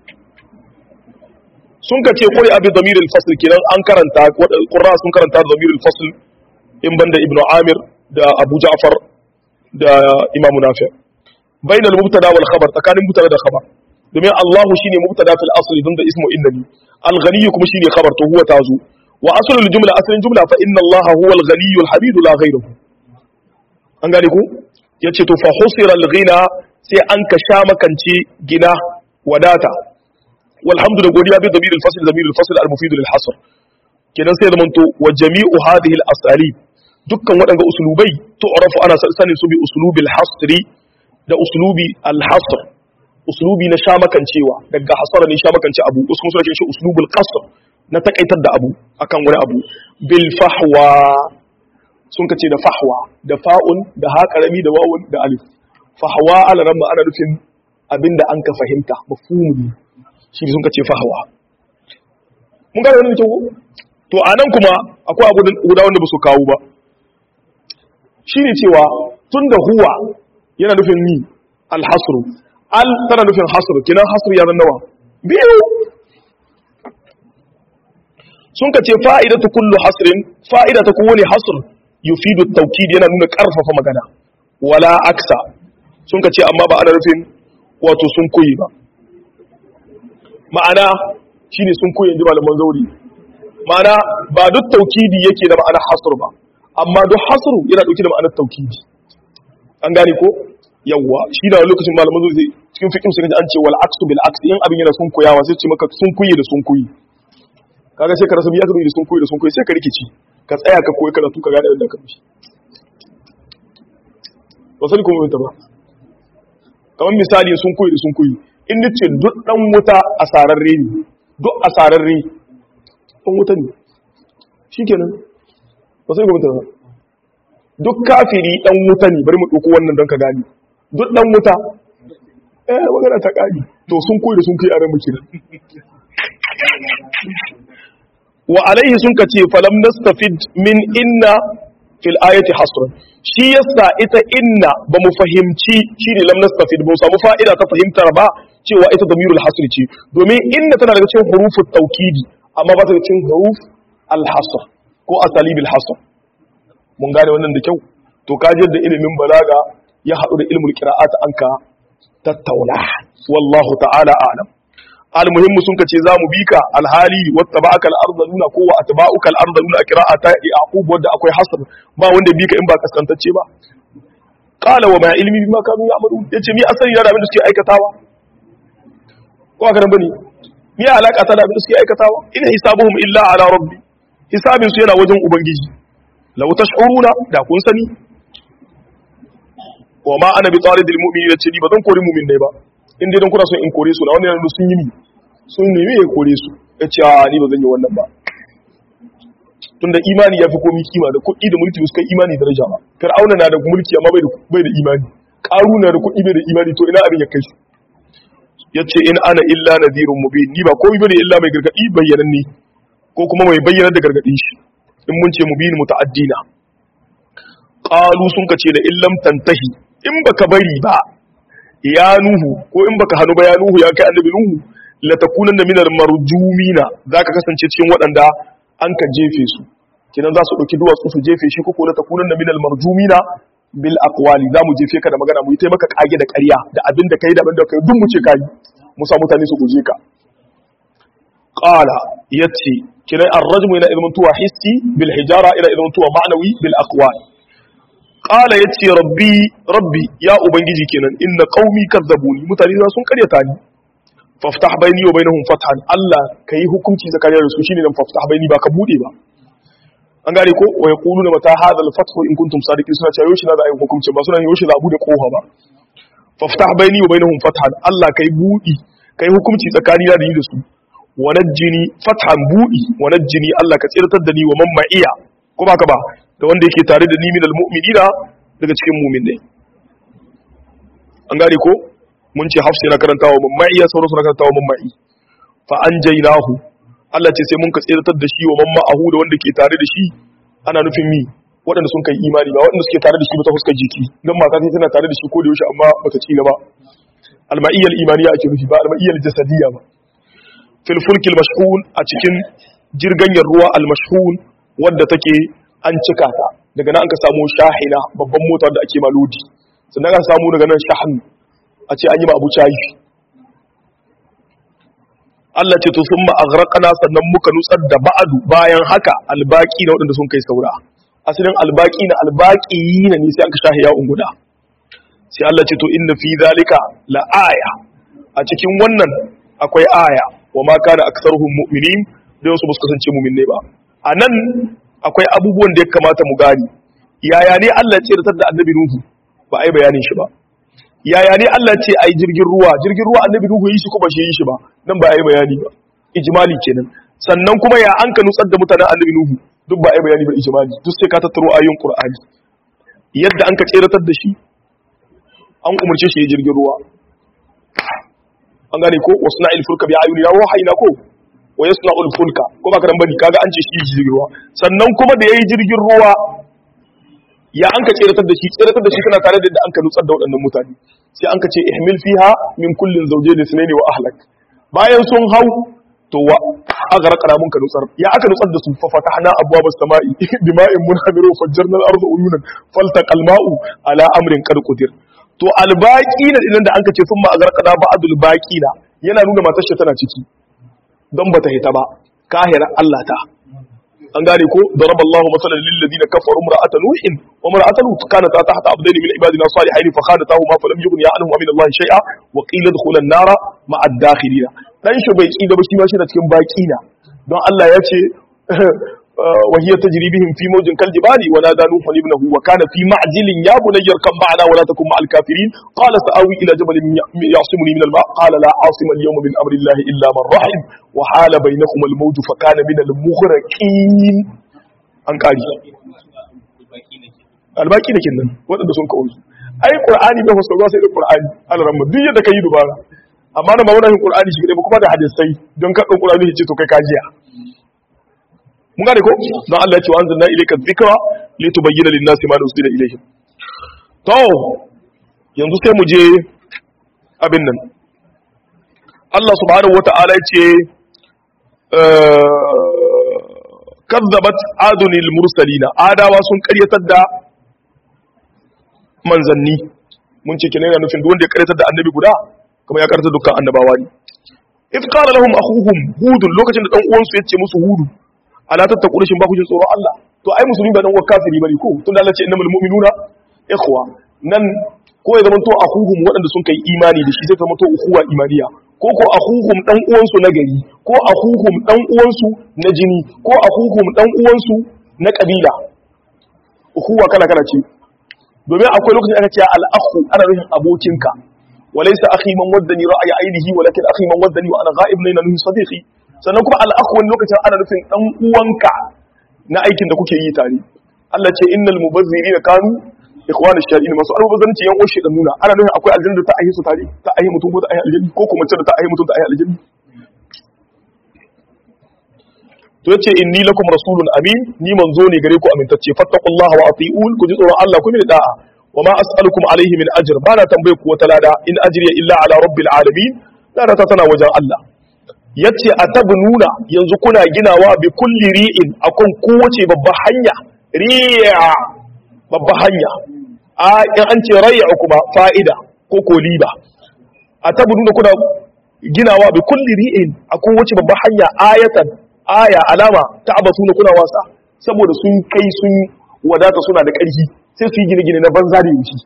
sun ka ce qur'a bi damir al-fasl kenan an karanta qurra sun karanta da damir al-fasl in banda ibnu amir da abu ja'far da imamu nafi' bainal mubtada wal khabar tsakanin mubtada da khabar domin Allahu shine mubtada fil asli dun da ismu innani al-ghani kuma shine khabar to huwa tazu wa aslul jumla aslin jumla fa inna Allaha huwa al-ghani al-hamid la ghayruhu an gane ku yace to fa husira al-ghina sai an ka sha makance gina wadata walhamdu da godiya bi damir al-fasl damir al-fasl al-mufid lil-hasr kenan sai da manto wa jami'u hadhihi al-asalib dukkan waɗanga usulubai tu'rafu ana sanin su bi uslubil hasri da uslubi al-hasr uslubi na shamakancewa daga hasara ne shamakance abu wasu kuma suna shi uslubul qasr na takaitar da abu akan wani abu bil fahwa sun kace da fahwa da fa'un da ha karami da wawun da alif fahwa ala ramma ana nufin abinda an ka fahimta mafhumi shi sun kace fahwa mun gane wannan kyau to anan kuma akwai abu guda wanda ba su kawo ba shine cewa tunda huwa yana nufin ni alhasru al tana nufin hasru kinan hasru ya zan nawa biyu sun ka ce fa'idatu kullu hasrin fa'ida ta kowane hasr yufidu tawkid yana nuna karfafa magana wala aksa sun ka ce amma ba ana nufin wato sun koyi ba ma'ana shine sun koyi inji malaman zauri ma'ana ba duk tawkidi yake da ma'ana hasr ba amma duk hasru yana dauke da ma'anar tawkidi an gane ko yawwa shi da lokacin malaman zauri cikin fiqh sai an ce wal aksu bil aksi in abin yana sun koyawa sai ce maka sun koyi da sun koyi kaga sai ka rasa biya da sun koyi da sun koyi sai ka rikici ka tsaya ka koyi karatu ka gane inda ka bi ba sai kuma ta ba kamar misali sun koyi da sun koyi in nace duk dan wuta asararre ne duk asararre dan wuta ne shikenan ba sai kuma ta ba duk kafiri dan wuta ne bari mu dauko wannan don ka gane duk dan wuta eh magana ta kari to sun koyi da sun koyi a ran muke wa alaihi sun kace falam nastafid min inna fil ayati hasran shi yasa ita inna ba mu fahimci shine lam nastafid ba mu samu fa'ida ta fahimtar ba cewa ita damirul hasr ce domin inna tana daga cikin hurufut tawkidi amma ba ta daga cikin huruf al hasr ko asalibil hasr mun gane wannan da kyau to kajir da ilimin balaga ya haɗu da ilmul qira'at anka tattauna wallahu ta'ala a'lam almuhimmu sun kace za mu bika alhali wattaba'aka al-ardaluna ko wa atba'uka al-ardaluna qira'ata yaqub wanda akwai hasr ba wanda bika in ba kaskantacce ba qala wa ma ilmi bima kanu ya'malun yace mi asali da abin da suke aikatawa ko aka bane mi alaka ta da abin da suke aikatawa in hisabuhum illa ala rabbi hisabin su yana wajen ubangiji law tash'uruna da kun sani wa ma ana bi taridil mu'minina ce ni ba zan kori mu'min ne ba in dai don kuna son in kore su na wani yanzu sun yi ni sun nemi ya kore su ya ce a ni ba zan yi wannan ba tunda imani ya fi komi kima da kuɗi da mulki suka imani daraja ba fir'auna na da mulki amma bai da imani ƙaru na da kuɗi bai da imani to ina abin ya kai su ya ce in ana illa nadhirun mubin ni ba komai bane illa mai gargadi bayyanan ne ko kuma mai bayyanar da gargadin shi in mun ce mubin muta'addina qalu sun kace da illam tantahi in baka bari ba ya nuhu ko in baka hannu ba ya nuhu ya kai annabi nuhu la takunanna minal marjumina zaka kasance cikin waɗanda an ka jefe su kidan za su dauki duwatsu su jefe shi ko la takunanna minal marjumina bil aqwali za mu jefe ka da magana mu yi taimaka kage da ƙarya da abin da kai da abin da kai duk mu ce kai mu sa mutane su guje ka qala yace kidan ar-rajmu ila idan tuwa hissi bil hijara ila idan tuwa ma'nawi bil aqwali qala yace rabbi rabbi ya ubangiji kenan inna qaumi kadzabuni mutane za sun karyata ni faftah baini wa bainahum fathan Allah kai hukunci zakariya da su shine dan faftah baini ba ka bude ba an gane ko wa yaquluna mata hadha al-fathu in kuntum sadiqin suna cewa yoshi na da ayi hukunci ba suna yoshi za bude kofa ba faftah baini wa bainahum fathan Allah kai budi kai hukunci tsakani da ni da su wa najjini fathan budi wa najjini Allah ka tsirtar da ni wa man ma'iya ko ba ka ba da wanda yake tare da ni minal mu'minina daga cikin mu'minai an gane ko mun ce hafsa yana karantawa mamma'i ya sauransu na karantawa mamma'i fa an jainahu Allah ce sai mun ka tsiratar da shi wa mamma ahu da wanda ke tare da shi ana nufin mi waɗanda sun kai imani ba waɗanda suke tare da shi ba ta fuskar jiki don mata sai tana tare da shi ko da yaushe amma ba ta ci gaba alma'iyyal imaniya ake nufi ba alma'iyyal jasadiyya ba fil fulkil mashhun a cikin jirganyar ruwa al mashhun wadda take an cika ta daga nan an ka samu shahina babban mota da ake malodi sannan ka samu daga nan shahan a ce an yi ma abu cayi Allah ce to sun ma aghraqna sannan muka nutsar da ba'adu bayan haka albaki na waɗanda sun kai saura asalin albaki na albaki na ne sai aka shahi ya unguda sai Allah ce to inna fi zalika la aya a cikin wannan akwai aya wa ma kana aktsaruhum mu'minin da su ba su kasance mu'minne ba anan akwai abubuwan da ya kamata mu gani yaya ne Allah ya tsiratar da annabi Nuhu ba ai bayanin shi ba yaya ne Allah ce ai jirgin ruwa jirgin ruwa annabi Nuhu yi shi ko ba shi yi shi ba nan ba ai bayani ba ijmali kenan sannan kuma ya an ka nutsar da mutanen annabi Nuhu duk ba ai bayani ba ijmali duk sai ka tattaro ayoyin Qur'ani yadda an ka tseratar da shi an umarce shi ya jirgin ruwa an gane ko wasu na'il fulka bi ayunina wa hayna ko wa yasna'ul fulka ko ba karan bane kaga an ce shi jirgin ruwa sannan kuma da yayi jirgin ruwa ya an ka tseratar da shi tseratar da shi kana tare da an ka nutsar da waɗannan mutane sai an ka ce ihmil fiha min kullin zawjayn ithnayn wa ahlak bayan sun hau to wa agara mun ka nutsar ya aka nutsar da su fa fatahna abwaaba as-sama'i bima'in munhamiru fajjarna al-ardu uyunan faltaqal ma'u ala amrin qad qadir to albaqina idan da an ka ce sun ma agarqada ba'dul baqina yana nuna matar shi tana ciki don bata hita ba kahira Allah ta an gane ko daraba Allahu masalan lil ladina kafaru imra'atan nuhin wa imra'atan lut kanat tahta abdayn min ibadina salihin fa khanatahuma falam yughni anhum min Allah shay'a wa qila dkhula an-nara ma'a ad-dakhilina dan shi bai kida ba shi ma shi da cikin baqina don Allah ya ce wa hiya tajri bihim fi mawjin kal jibali wa nada nuhu ibnahu wa kana fi ma'jilin ya bunayya kam ba'ana wa la takun ma'al kafirin qala sa'awi ila jabalin ya'simuni min al-ma' qala la 'asima al-yawma min amri Allah illa man rahim wa hala bainahuma al-mawju fa kana min al-mughraqin an kari albaki da kinnan waɗanda sun kawo su ai qur'ani bai fassara sai da qur'ani alaramma duk yadda kai dubara amma na ba wannan qur'ani shi kadai ba kuma da hadisai don ka dan qur'ani ce to kai kajiya mun gane ko don Allah ya ce wa anzalna ilayka dhikra litubayyana lin-nasi ma nuzila ilayhim to yanzu sai mu je abin nan Allah subhanahu wata'ala ya ce kazzabat adunil mursalina adawa sun karyatar da manzanni mun ce kenan yana nufin duk wanda ya karyatar da annabi guda kuma ya karyatar dukkan annabawa ne if qala lahum akhuhum hud lokacin da dan uwansu ya ce musu hudu ala tattaqu shin ba ku jin tsoron Allah to ai musulmi ba dan uwan kafiri bane ko tunda Allah ce innamal mu'minuna ikhwa nan ko ya zama to akhuhum waɗanda sun kai imani da shi zai zama to ukhuwa imaniya ko ko akhuhum dan uwansu na gari ko akhuhum dan uwansu na jini ko akhuhum dan uwansu na kabila ukhuwa kala kala ce domin akwai lokacin aka ce al-akhu ana nufin abokinka walaysa akhi man waddani ra'ayi ainihi walakin akhi man waddani wa ana ghaib ne na nufin sadiqi sannan kuma al-akhu wani lokacin ana nufin dan uwanka na aikin da kuke yi tare Allah ce innal mubazzirina kanu ikhwan ash-shari'in masu almubazzaranci yan uwan shedan nuna ana nufin akwai aljanna da ta ahi su tare ta ahi mutum ko ta ahi aljanna ko kuma ce da ta ahi mutum ta ahi aljanna to yace inni lakum rasulun amin ni manzo ne gare ku amintacce fattaqullaha wa ati'un ku ji tsoron Allah ku mini da'a wa ma as'alukum alaihi min ajr ba na tambaye ku wata lada in ajriya illa ala rabbil alamin lada ta tana wajen Allah yace atabnuna yanzu kuna ginawa bi kulli ri'in akan kowace babba hanya ri'a babba hanya a in an ce rayya kuma fa'ida ko ko liba atabnuna kuna ginawa bi kulli ri'in akan kowace babba hanya ayatan aya alama ta abasu na kuna wasa saboda sun kai sun wadata suna da ƙarfi sai su yi gine-gine na banza da yushi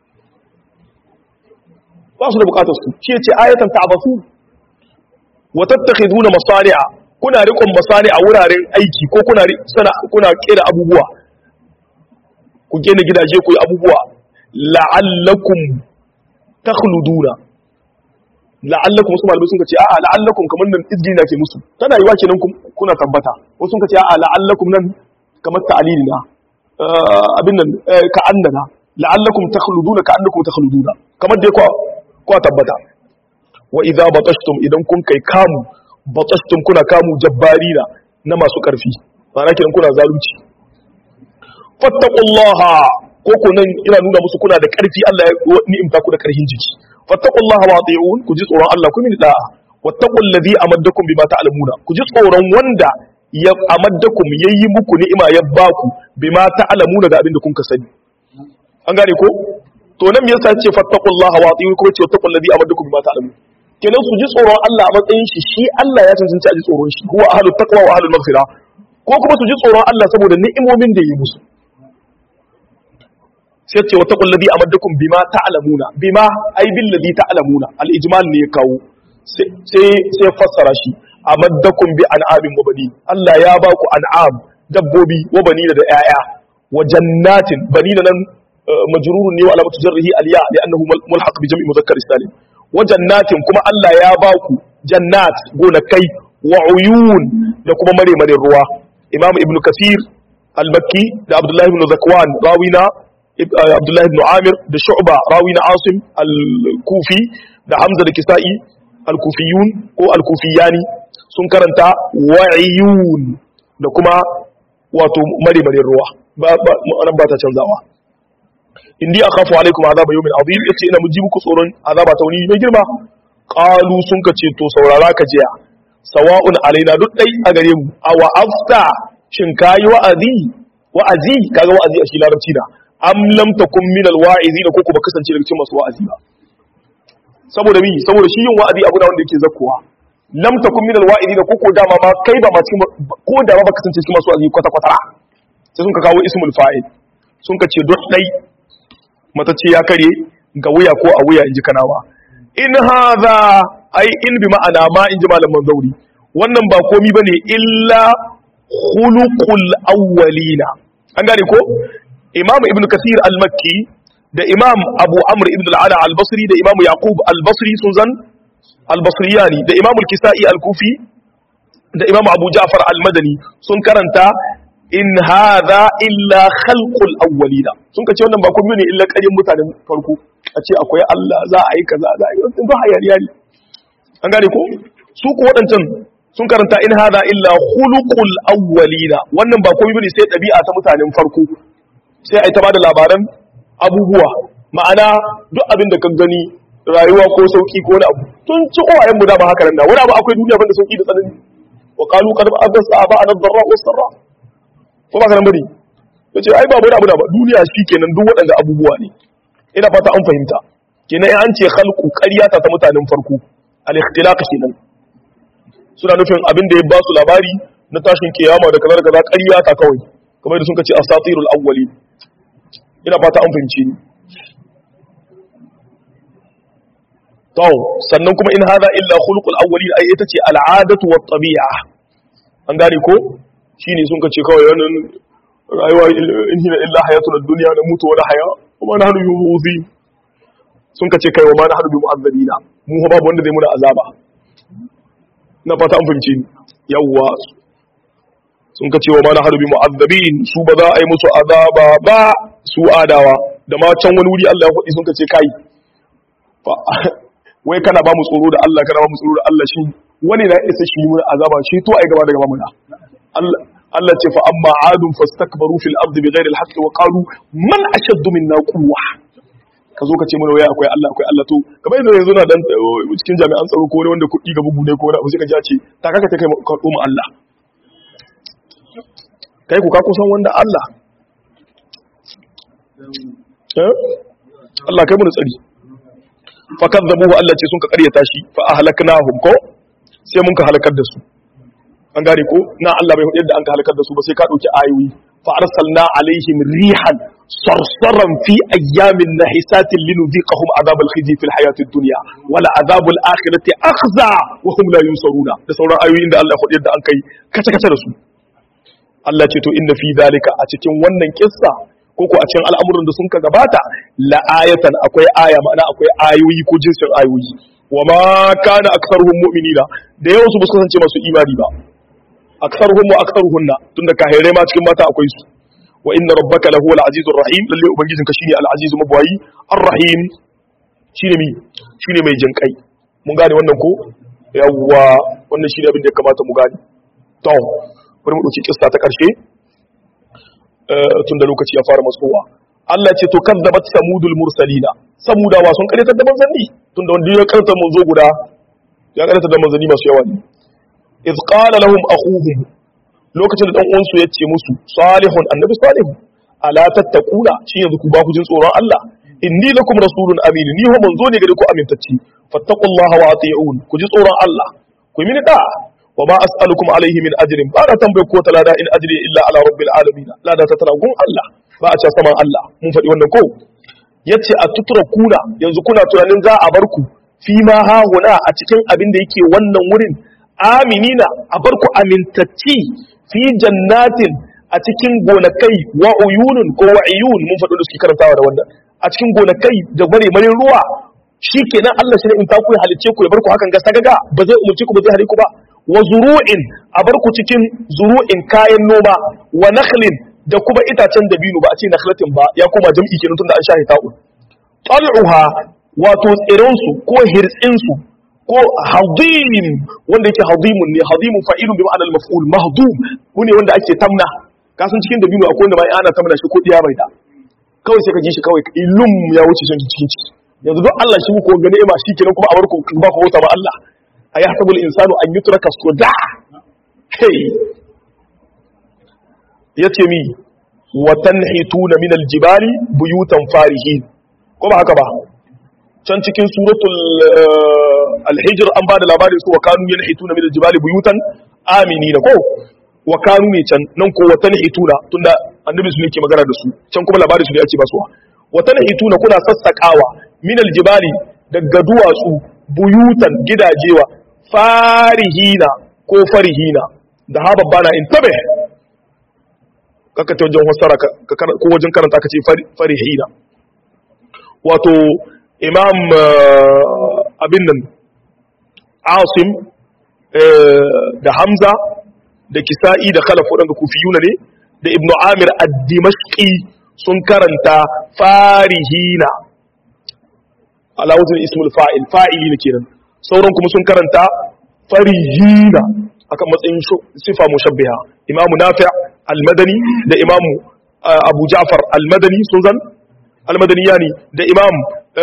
ba su da bukatar su shi ce ayatan ta abasu wa tattakhiduna masari'a kuna riƙon masari'a wuraren aiki ko kuna sana kuna kera abubuwa ku gina gidaje ku yi abubuwa la'allakum takhluduna la'allakum wasu malamai sun ce a'a la'allakum kamar nan izgini na ke musu tana yiwa kenan kuna tabbata wasu sun ce a'a la'allakum nan kamar ta'alili na abin nan ka annana la'allakum takhluduna ka annakum takhluduna kamar dai kwa kwa tabbata wa idza batashtum idan kun kai kamu batashtum kuna kamu jabbarina na masu karfi ma'ana kenan kuna zalunci fattaqullaha ko ko nan ina nuna musu kuna da karfi Allah ya ni'imta ku da karfin jiki fattaqullaha wa ati'un ku ji tsoron Allah ku mini da'a wattaqul ladhi amaddakum bima ta'lamuna ku ji tsoron wanda ya amaddakum yayi muku ni'ima ya baku bima ta'lamuna ga abin da kun ka sani an gane ko to nan me yasa ce fattaqullaha wa ati'un kuma ce wattaqul ladhi amaddakum bima ta'lamun kenan su ji tsoron Allah a matsayin shi shi Allah ya cancanci a ji tsoron shi huwa ahlut taqwa wa ahlul maghfira ko kuma su ji tsoron Allah saboda ni'imomin da ya yi musu sai ce wata kullabi a maddakun bima ta'lamuna bima ai bil ladhi ta'lamuna al ijmal ne ya kawo sai sai fassara shi a maddakun bi an'amin wa bani Allah ya ba ku an'am dabbobi wa bani da yaya wa jannatin bani nan majrurun ne wa alamatu jarrihi aliya li'annahu mulhaq bi jam'i mudhakkar salim wa jannatin kuma Allah ya ba ku jannat gonakai wa uyun da kuma mare mare ruwa imam ibn kasir al-makki da abdullahi ibn zakwan rawina abdullahi ibn amir da shu'ba rawina asim al-kufi da hamza da kisa'i al-kufiyun ko al-kufiyani sun karanta wa'iyun da kuma wato mare mare ruwa ba ba ba ta canzawa indi akhafu alaikum azaba yawmin azim yace ina muji muku tsoron azaba ta wani mai girma qalu sun ka ce to saurara ka jiya sawa'un alaina duk dai a gare mu aw afta shin kayi wa'azi wa'azi kaga wa'azi a shi larabci da am lam takun min alwa'izina ko ko ba kasance daga cikin masu wa'azi ba saboda mi saboda shi yin wa'azi abu da wanda yake zakkuwa lam takun min alwa'izina ko ko dama ma kai ba ma cikin ko da ba kasance cikin masu wa'azi kwata kwata sai sun ka kawo ismul fa'il sun ka ce duk dai matacce ya kare ga wuya ko a wuya in ji kanawa in haza ai in bi ma'ana ma in ji malaman zauri wannan ba komi ba ne illa khuluqul awwalina an gane ko imam ibn kasir al-makki da imam abu amr ibn al-ala al-basri da imam yaqub al-basri sun zan al-basriyani da imam al-kisai al-kufi da imam abu ja'far al-madani sun karanta in hadha illa khalqul awwalina sun ka ce wannan ba komai ne illa ƙarin mutanen farko a ce akwai Allah za a yi kaza za a yi wannan ba hayaniya ne an gane ko su ku waɗancan sun karanta in hadha illa khuluqul awwalina wannan ba komai ne sai ɗabi'a ta mutanen farko sai a yi ta bada labaran abubuwa ma'ana duk abin da ka gani rayuwa ko sauki ko wani abu tun ci uwayen mu da ba haka nan da wani abu akwai duniya banda sauki da tsanani wa qalu qad ba'atha aba'ana ad-darra was-sarra ko ba karan bari yace ai babu wani abu da ba duniya kenan duk waɗanda abubuwa ne ina fata an fahimta kenan an ce khalqu ƙaryata ta mutanen farko al-ikhtilaq kenan suna nufin abin da ya ba su labari na tashin kiyama da kaza da kaza ƙaryata kawai kamar da sun ce asatirul awwali ina fata an fahimce ni to sannan kuma in hada illa khuluqul awwali ai ita ce al'adatu wat tabi'a an gane ko shine sun kace kawai wannan rayuwa in hina illa hayatuna dunya na mutu wala haya kuma na hadu yuzi sun kace kai wa ma na hadu bi mu'azzabina mu babu wanda zai muna azaba na fata an fahimci yawwa sun kace wa ma na hadu bi mu'azzabin su ba za a yi musu azaba ba su adawa da ma can wani wuri Allah ya faɗi sun kace kai wai kana ba mu tsoro da Allah kana ba mu tsoro da Allah shi wani na isa shi mun azaba shi to ai gaba da gaba muna Allah Allah ce fa amma adun fastakbaru fil ardi bighairi al-haqqi wa qalu man ashaddu minna quwwa ka zo ka ce mana wai akwai Allah akwai Allah to kamar yanzu yanzu na dan cikin jami'an tsaro ko wani wanda kuɗi ga bugu ne ko wani abu sai ka ji ce ta kaka ta kai ka mu Allah kai ku ka kusan wanda Allah eh Allah kai mu tsari fa kadzabuhu Allah ce sun ka karyata shi fa ahlaknahum ko sai mun ka halakar da su an gane ko na Allah bai yadda an ka halakar da su ba sai ka dauki ayoyi fa arsalna alaihim rihan sarsaran fi ayyamin nahisatin linudhiqahum adhab al-khizy fi al-hayat ad-dunya wala adhab al-akhirati akhza wa hum la yunsaruna da sauran ayoyin da Allah ya yadda an kai kace kace da su Allah ce to inna fi dalika a cikin wannan kissa ko ko a cikin al'amuran da sun ka gabata la ayatan akwai aya ma'ana akwai ayoyi ko jinsin ayoyi wa ma kana aktharuhum mu'minina da yawan su ba su kasance masu imani ba aktharuhum wa aktharuhunna tunda kahirai ma cikin mata akwai su wa inna rabbaka lahu al-azizur rahim lalle ubangijin ka shine al-azizu mabwayi ar-rahim shine mi shine mai jinkai mun gane wannan ko yawwa wannan shine abin da ya kamata mu gane to bari mu dauki kissa ta karshe tunda lokaci ya fara matsowa Allah ce to kadzabat samudul mursalina samudawa sun karyatar da manzanni tunda wanda ya karanta manzo guda ya karanta da manzanni masu yawa ne iz qala lahum akhuhum lokacin da dan uwan su yace musu salihun annabi salihu ala tattaquna shi yanzu ku ba ku jin tsoron Allah inni lakum rasulun amin ni ho manzo ne gare ku amintacci fattaqullaha wa ati'un ku ji tsoron Allah ku yi mini da wa ma as'alukum alaihi min ajrin ba da tambaye ko ta lada in ajri illa ala rabbil alamin lada ta tana gun Allah ba a ce saman Allah mun faɗi wannan ko yace a tutura kuna yanzu kuna tunanin za a bar ku fi ma hahuna a cikin abin da yake wannan wurin aminina a bar ku amintacci fi jannatin a cikin gonakai wa uyunun ko wa iyun mun faɗo da suke karantawa da wannan a cikin gonakai da bare marin ruwa shikenan Allah shi ne in ta ku halice ku ya bar ku hakan ga sagaga ba zai umurci ku ba zai hare ku ba wa zuru'in a bar ku cikin zuru'in kayan noma wa nakhlin da kuma itacen dabino ba a ce nakhlatin ba ya koma jam'i kenan tunda an shahi ta'un tal'uha wato tsiransu ko hirtsinsu ko hadim wanda yake hadimun ne hadimun fa'ilun bi ma'anar maf'ul mahdum ne wanda ake tamna kasan cikin dabino akwai wanda ma ana tamna shi ko diya bai da kawai sai ka ji shi kawai ilum ya wuce son cikin ciki yanzu don Allah shi ko gane ma shi kenan kuma a barku ba ku wuta ba Allah ayahtabul insanu an yutraka suda hey yace mi wa tanhituna min aljibali buyutan farihin ko ba haka ba can cikin suratul alhijr an ba da labarin su wa kanu yanhituna min aljibali buyutan aminina ko wa kanu ne can nan ko wa tanhituna tunda annabi su ne ke magana da su can kuma labarin su ne ake basuwa wa tanhituna kuna sassakawa min aljibali daga duwatsu buyutan gidajewa farihina ko farihina da ha babbana in tabe kaka ta wajen wasara ko wajen karanta ka ce farihina wato imam abin nan asim da hamza da kisa'i da khalaf waɗanda kufiyuna ne da ibnu amir ad-dimashqi sun karanta farihina alawuzin ismul fa'il fa'ili ne kenan sauran kuma sun karanta farihina akan matsayin sifa mushabbiha imamu nafi' al-madani da imamu abu ja'far al-madani sun zan al-madani yani da imam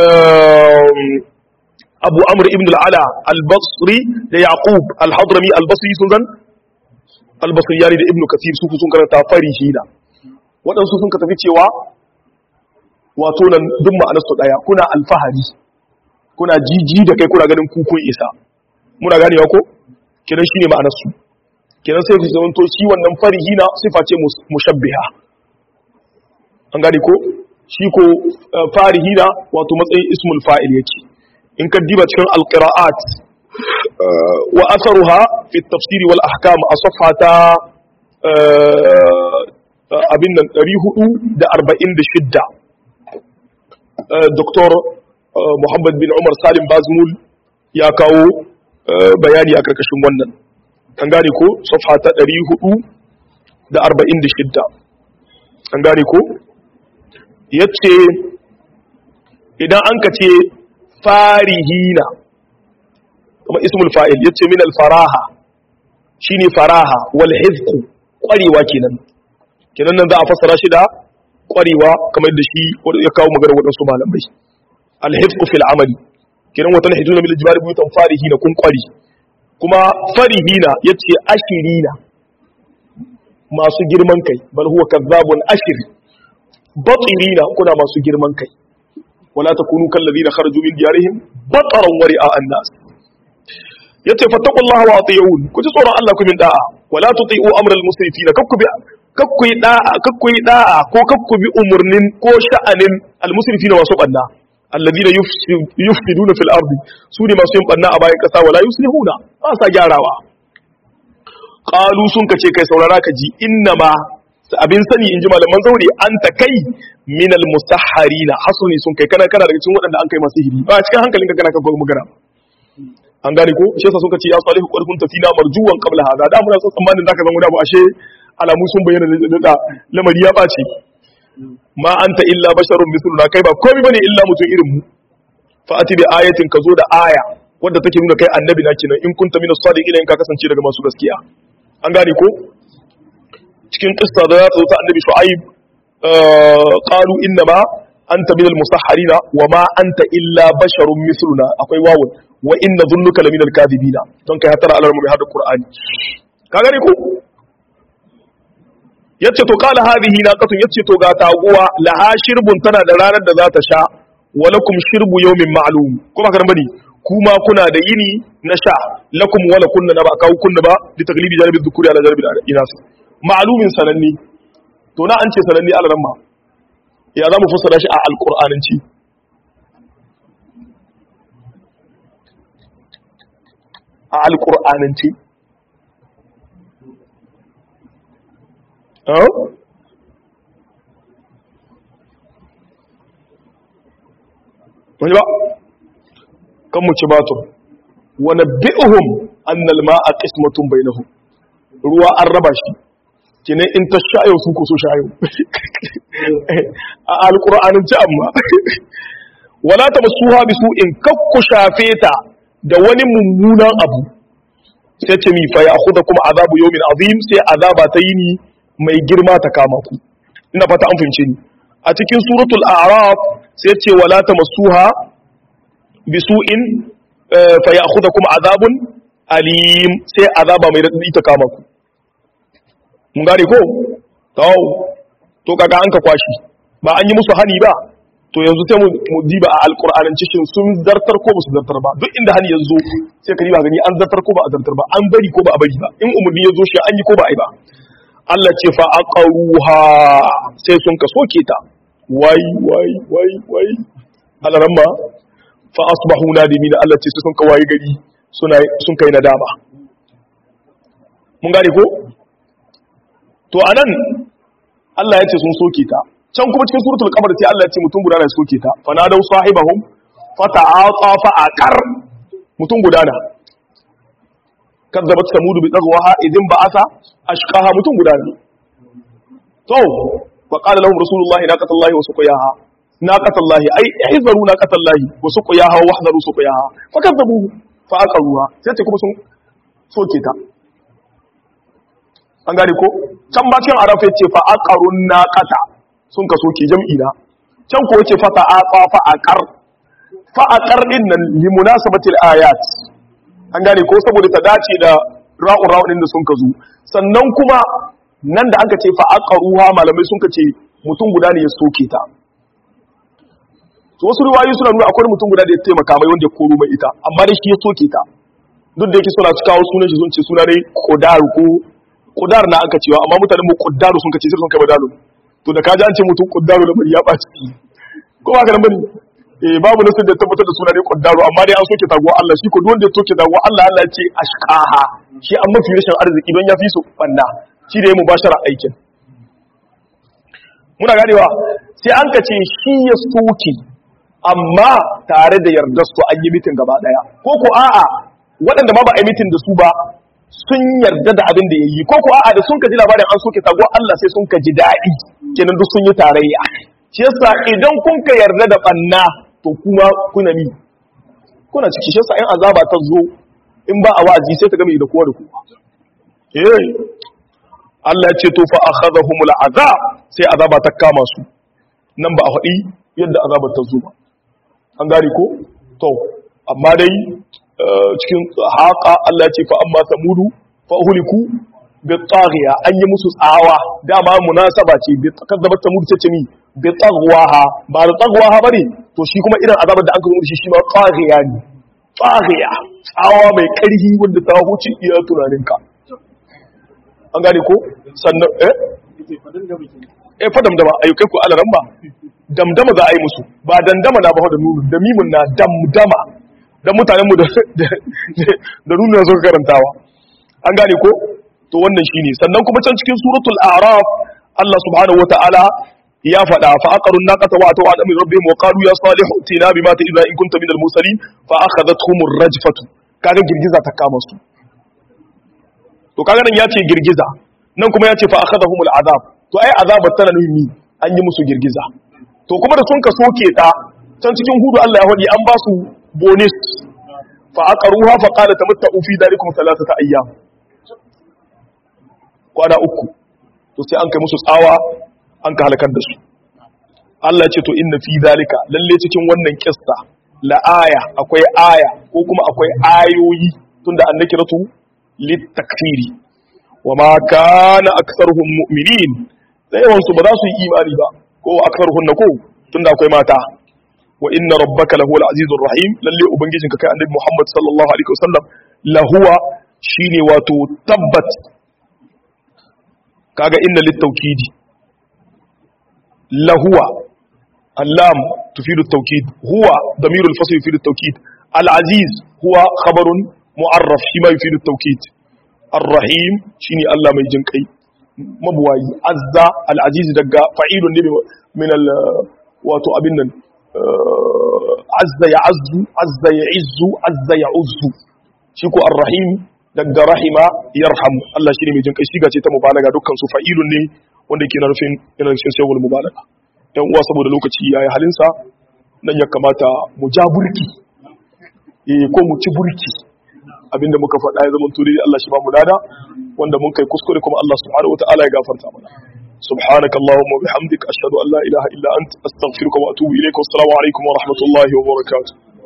abu amr ibn al-ala al-basri da yaqub al-hadrami al-basri sun zan al-basri yani da ibn kathir su sun karanta farihina waɗansu sun ka tafi cewa wato nan duk ma'anar su daya kuna alfahari kuna jiji da kai kuna ganin kukun isa muna ganewa ko kidan shine ma'anar su kidan sai su zamanto shi wannan farihina sifa ce mushabbiha an gane ko shi ko farihina wato matsayin ismul fa'il yake in ka diba cikin alqira'at wa atharuha fi tafsiri wal ahkam a safhata abin nan 446 Dr. Muhammad bin Umar Salim Bazmul ya kawo bayani a karkashin wannan an gane ko safhata 446 an gane ko ya ce idan an ka ce farihina kuma ismul fa'il ya ce min alfaraha shi ne faraha wal hizku ƙwarewa kenan kenan nan za a fassara shi da ƙwarewa kamar da shi ya kawo magana waɗansu malamai alhizku fil amali kenan wata hidu na milijibari buyutan farihina kun ƙwari kuma farihina ya ce ashirina masu girman kai bal huwa kazzabun ashir batirina kuna masu girman kai wala takunu kal ladina kharaju min diyarihim bataran wa ri'a an-nas yace fattaqullaha wa ati'un ku ji tsoron Allah ku min da'a wala tuti'u amral musrifina kakku bi kakku yi da'a kakku yi da'a ko kakku bi umurnin ko sha'anin al-musrifina wasu banna alladina yufsiduna fil ardi su ne masu yin banna a bayan kasa wala yuslihuna ba sa gyarawa qalu sun kace kai saurara ka ji innama abin sani in ji malaman zaure an ta kai minal mustahharina hasuni sun kai kana kana daga cikin waɗanda an kai masu hiri ba cikin hankalinka kana kan magana an gane ko shi yasa sun kace ya salihu qad kunta fina marjuwan qabla hada da muna son tsammanin zaka zama da ba ashe alamu sun bayyana da lamari ya bace ma anta illa basharun misluna kai ba komai bane illa mutum irin mu fa ati bi ayatin ka zo da aya wadda take nuna kai annabi na kenan in kunta minas sadiqina in ka kasance daga masu gaskiya an gane ko cikin kissa da ta ta annabi shu'aib qalu innama anta minal musahharina wa ma anta illa basharun misluna akwai wawun wa inna dhunnuka laminal kadhibina don kai hatara alarmu bi hada qur'ani ka gane ko yace to qala hadhihi naqatun yace to ga taguwa laha shirbun tana da ranar da za ta sha walakum shirbu yawmin ma'lum kuma kan bane kuma kuna da yini na sha lakum wala kunna na ba kawo kunna ba li taglibi janibi dhukuri ala janibi inas ma'lumin sananni to na an ce sananni alaramma ya za mu fassara shi a alqur'ananci a alqur'ananci wani ba kan mu ci batur wani bi'uhum annal ma'a qismatun bainahum ruwa an raba shi kine in ta shayo su ko so shayo a alqur'anin ci amma wala tamassuha bisu'in kakku shafe ta da wani mummunan abu sai ce mi fa kuma azabu yawmin azim sai azaba ta yini mai girma ta kama ku ina fata an fahimce ni a cikin suratul a'raf sai ce wala tamassuha bisu'in fa ya'khudhukum azabun alim sai azaba mai radadi ta kama ku mun gane ko to to kaga an ka kwashi ba an yi musu hani ba to yanzu sai mu diba a alqur'anin cikin sun zartar ko ba su zartar ba duk inda hani yanzu sai ka diba gani an zartar ko ba a zartar ba an bari ko ba a bari ba in umurni yazo shi an yi ko ba a yi ba Allah ce fa aqaruha sai sun ka soke ta wai wai wai wai alaramma fa asbahu nadimin Allah ce sun ka wayi gari suna sun kai nadama mun gane ko to anan Allah ya ce sun soke ta can kuma cikin suratul qamar sai Allah ya ce mutum guda na soke ta fa nadau sahibahum fa ta'ata fa aqar mutum guda na kazzabat samudu bi tagwaha idin ba'asa ashqaha mutum guda ne to fa qala lahum rasulullahi naqatallahi wa suqiyaha naqatallahi ay ihzaru naqatallahi wa suqiyaha wa wahdaru suqiyaha fa kazzabu fa aqaruha sai ce kuma sun soke ta an gane ko can ba cikin arafa yace fa aqarun naqata sun ka soke jam'i na can ko yace fa ta'aqa fa aqar fa aqar din nan li munasabatil ayat an gane ko saboda ta dace da ra'un ra'un din da sun ka zo sannan kuma nan da aka ce fa aqaruha malamai sun ka ce mutum guda ne ya soke ta to wasu riwayoyi suna nuna akwai mutum guda da ya taimaka mai wanda ya koro mai ita amma dai shi ya soke ta duk da yake suna kawo sunan shi sun ce suna dai qudar ko qudar na aka cewa amma mutanen mu qudaru sun kace sai sun kai badalu to da kaji an ce mutum quddaru da bari ya ɓaci ko ba ka nan bane eh babu nasu da tabbatar da suna ne quddaru amma dai an soke taguwa Allah shi ko duk wanda ya soke taguwa Allah Allah ya ce ashqaha shi an mafi rashin arziki don ya fi su banna shi da ya mubashara aikin muna ganewa sai an ka ce shi ya soke amma tare da yardar su an yi mitin gaba daya ko ko a'a waɗanda ma ba a yi mitin da su ba sun yarda da abin da ya yi ko ko a'a da sun ka ji labarin an soke taguwa Allah sai sun ka ji daɗi kenan duk sun yi tarayya shi yasa idan kun ka yarda da banna to kuma kuna mi kuna ciki shi yasa in azaba ta zo in ba a wa'azi sai ta game da kowa da kowa eh Allah ya ce to fa akhadhahumul azab sai azaba ta kama su nan ba a faɗi yadda azabar ta zo ba an gane ko to amma dai cikin haka Allah ya ce fa amma samudu fa uhliku bi taghiya an yi musu tsawa dama munasaba ce bi kazzabat samudu ce ce ni bi tagwaha ba da tagwaha bane to shi kuma irin azabar da aka zo shi shi ma taghiya ne taghiya tsawa mai karhi wanda ta huce iya tunaninka an gane ko sannan eh eh fa damdama ayyukai ku alaran ba damdama za a yi musu ba dandama na ba da nunu da mimun na damdama dan mutanen mu da da nunu na suka karantawa an gane ko to wannan shine sannan kuma can cikin suratul a'raf Allah subhanahu wataala ya faɗa fa aqarun naqata wa ataw an amri rabbihim wa qalu ya salihu tina bima ta'idna in kunta minal mursalin fa akhadhatuhum ar-rajfatu kaga girgiza ta kama su to kaga nan ya ce girgiza nan kuma ya ce fa akhadhahum al-azab to ai azabar tana nuhi an yi musu girgiza to kuma da sun ka soke ta can cikin hudu Allah ya hadi an ba su bonus fa aqaruha fa qala tamatta'u fi darikum thalathata ayyam kwana uku to sai an kai musu tsawa an ka halakar da su Allah ya ce to inna fi dalika lalle cikin wannan kissa la aya akwai aya ko kuma akwai ayoyi tunda annakiratu litakfiri wa ma kana aktharuhum mu'minin da yawan su ba za su yi imani ba ko aktharuhun na ko tunda akwai mata wa inna rabbaka lahuwal azizur rahim lalle ubangijinka kai annabi Muhammad sallallahu alaihi wasallam lahuwa shine wato tabbat kaga inna littawkidi lahuwa allam tufidu at-tawkid huwa damirul fasl yufidu at-tawkid al-aziz huwa khabarun mu'arraf shi ma yufidu at-tawkid ar-rahim shine Allah mai jin kai mabuwayi azza al-aziz daga fa'ilun ne min al wato abin nan azza ya azzu azza ya izzu azza ya uzzu shi ko ar-rahim daga rahima yarham Allah shi ne mai jin kai shiga ce ta mubalaga dukkan su fa'ilun ne wanda yake nufin yana nufin sayyul mubalaga dan uwa saboda lokaci yayi halinsa nan ya kamata mu ja burki eh ko mu ci burki abinda muka faɗa ya zama turi Allah shi ba mu lada wanda mun kai kuskure kuma Allah subhanahu wataala ya gafarta mana سبحانك اللهم وبحمدك أشهد أن لا إله إلا أنت أستغفرك وأتوب إليك والسلام عليكم ورحمة الله وبركاته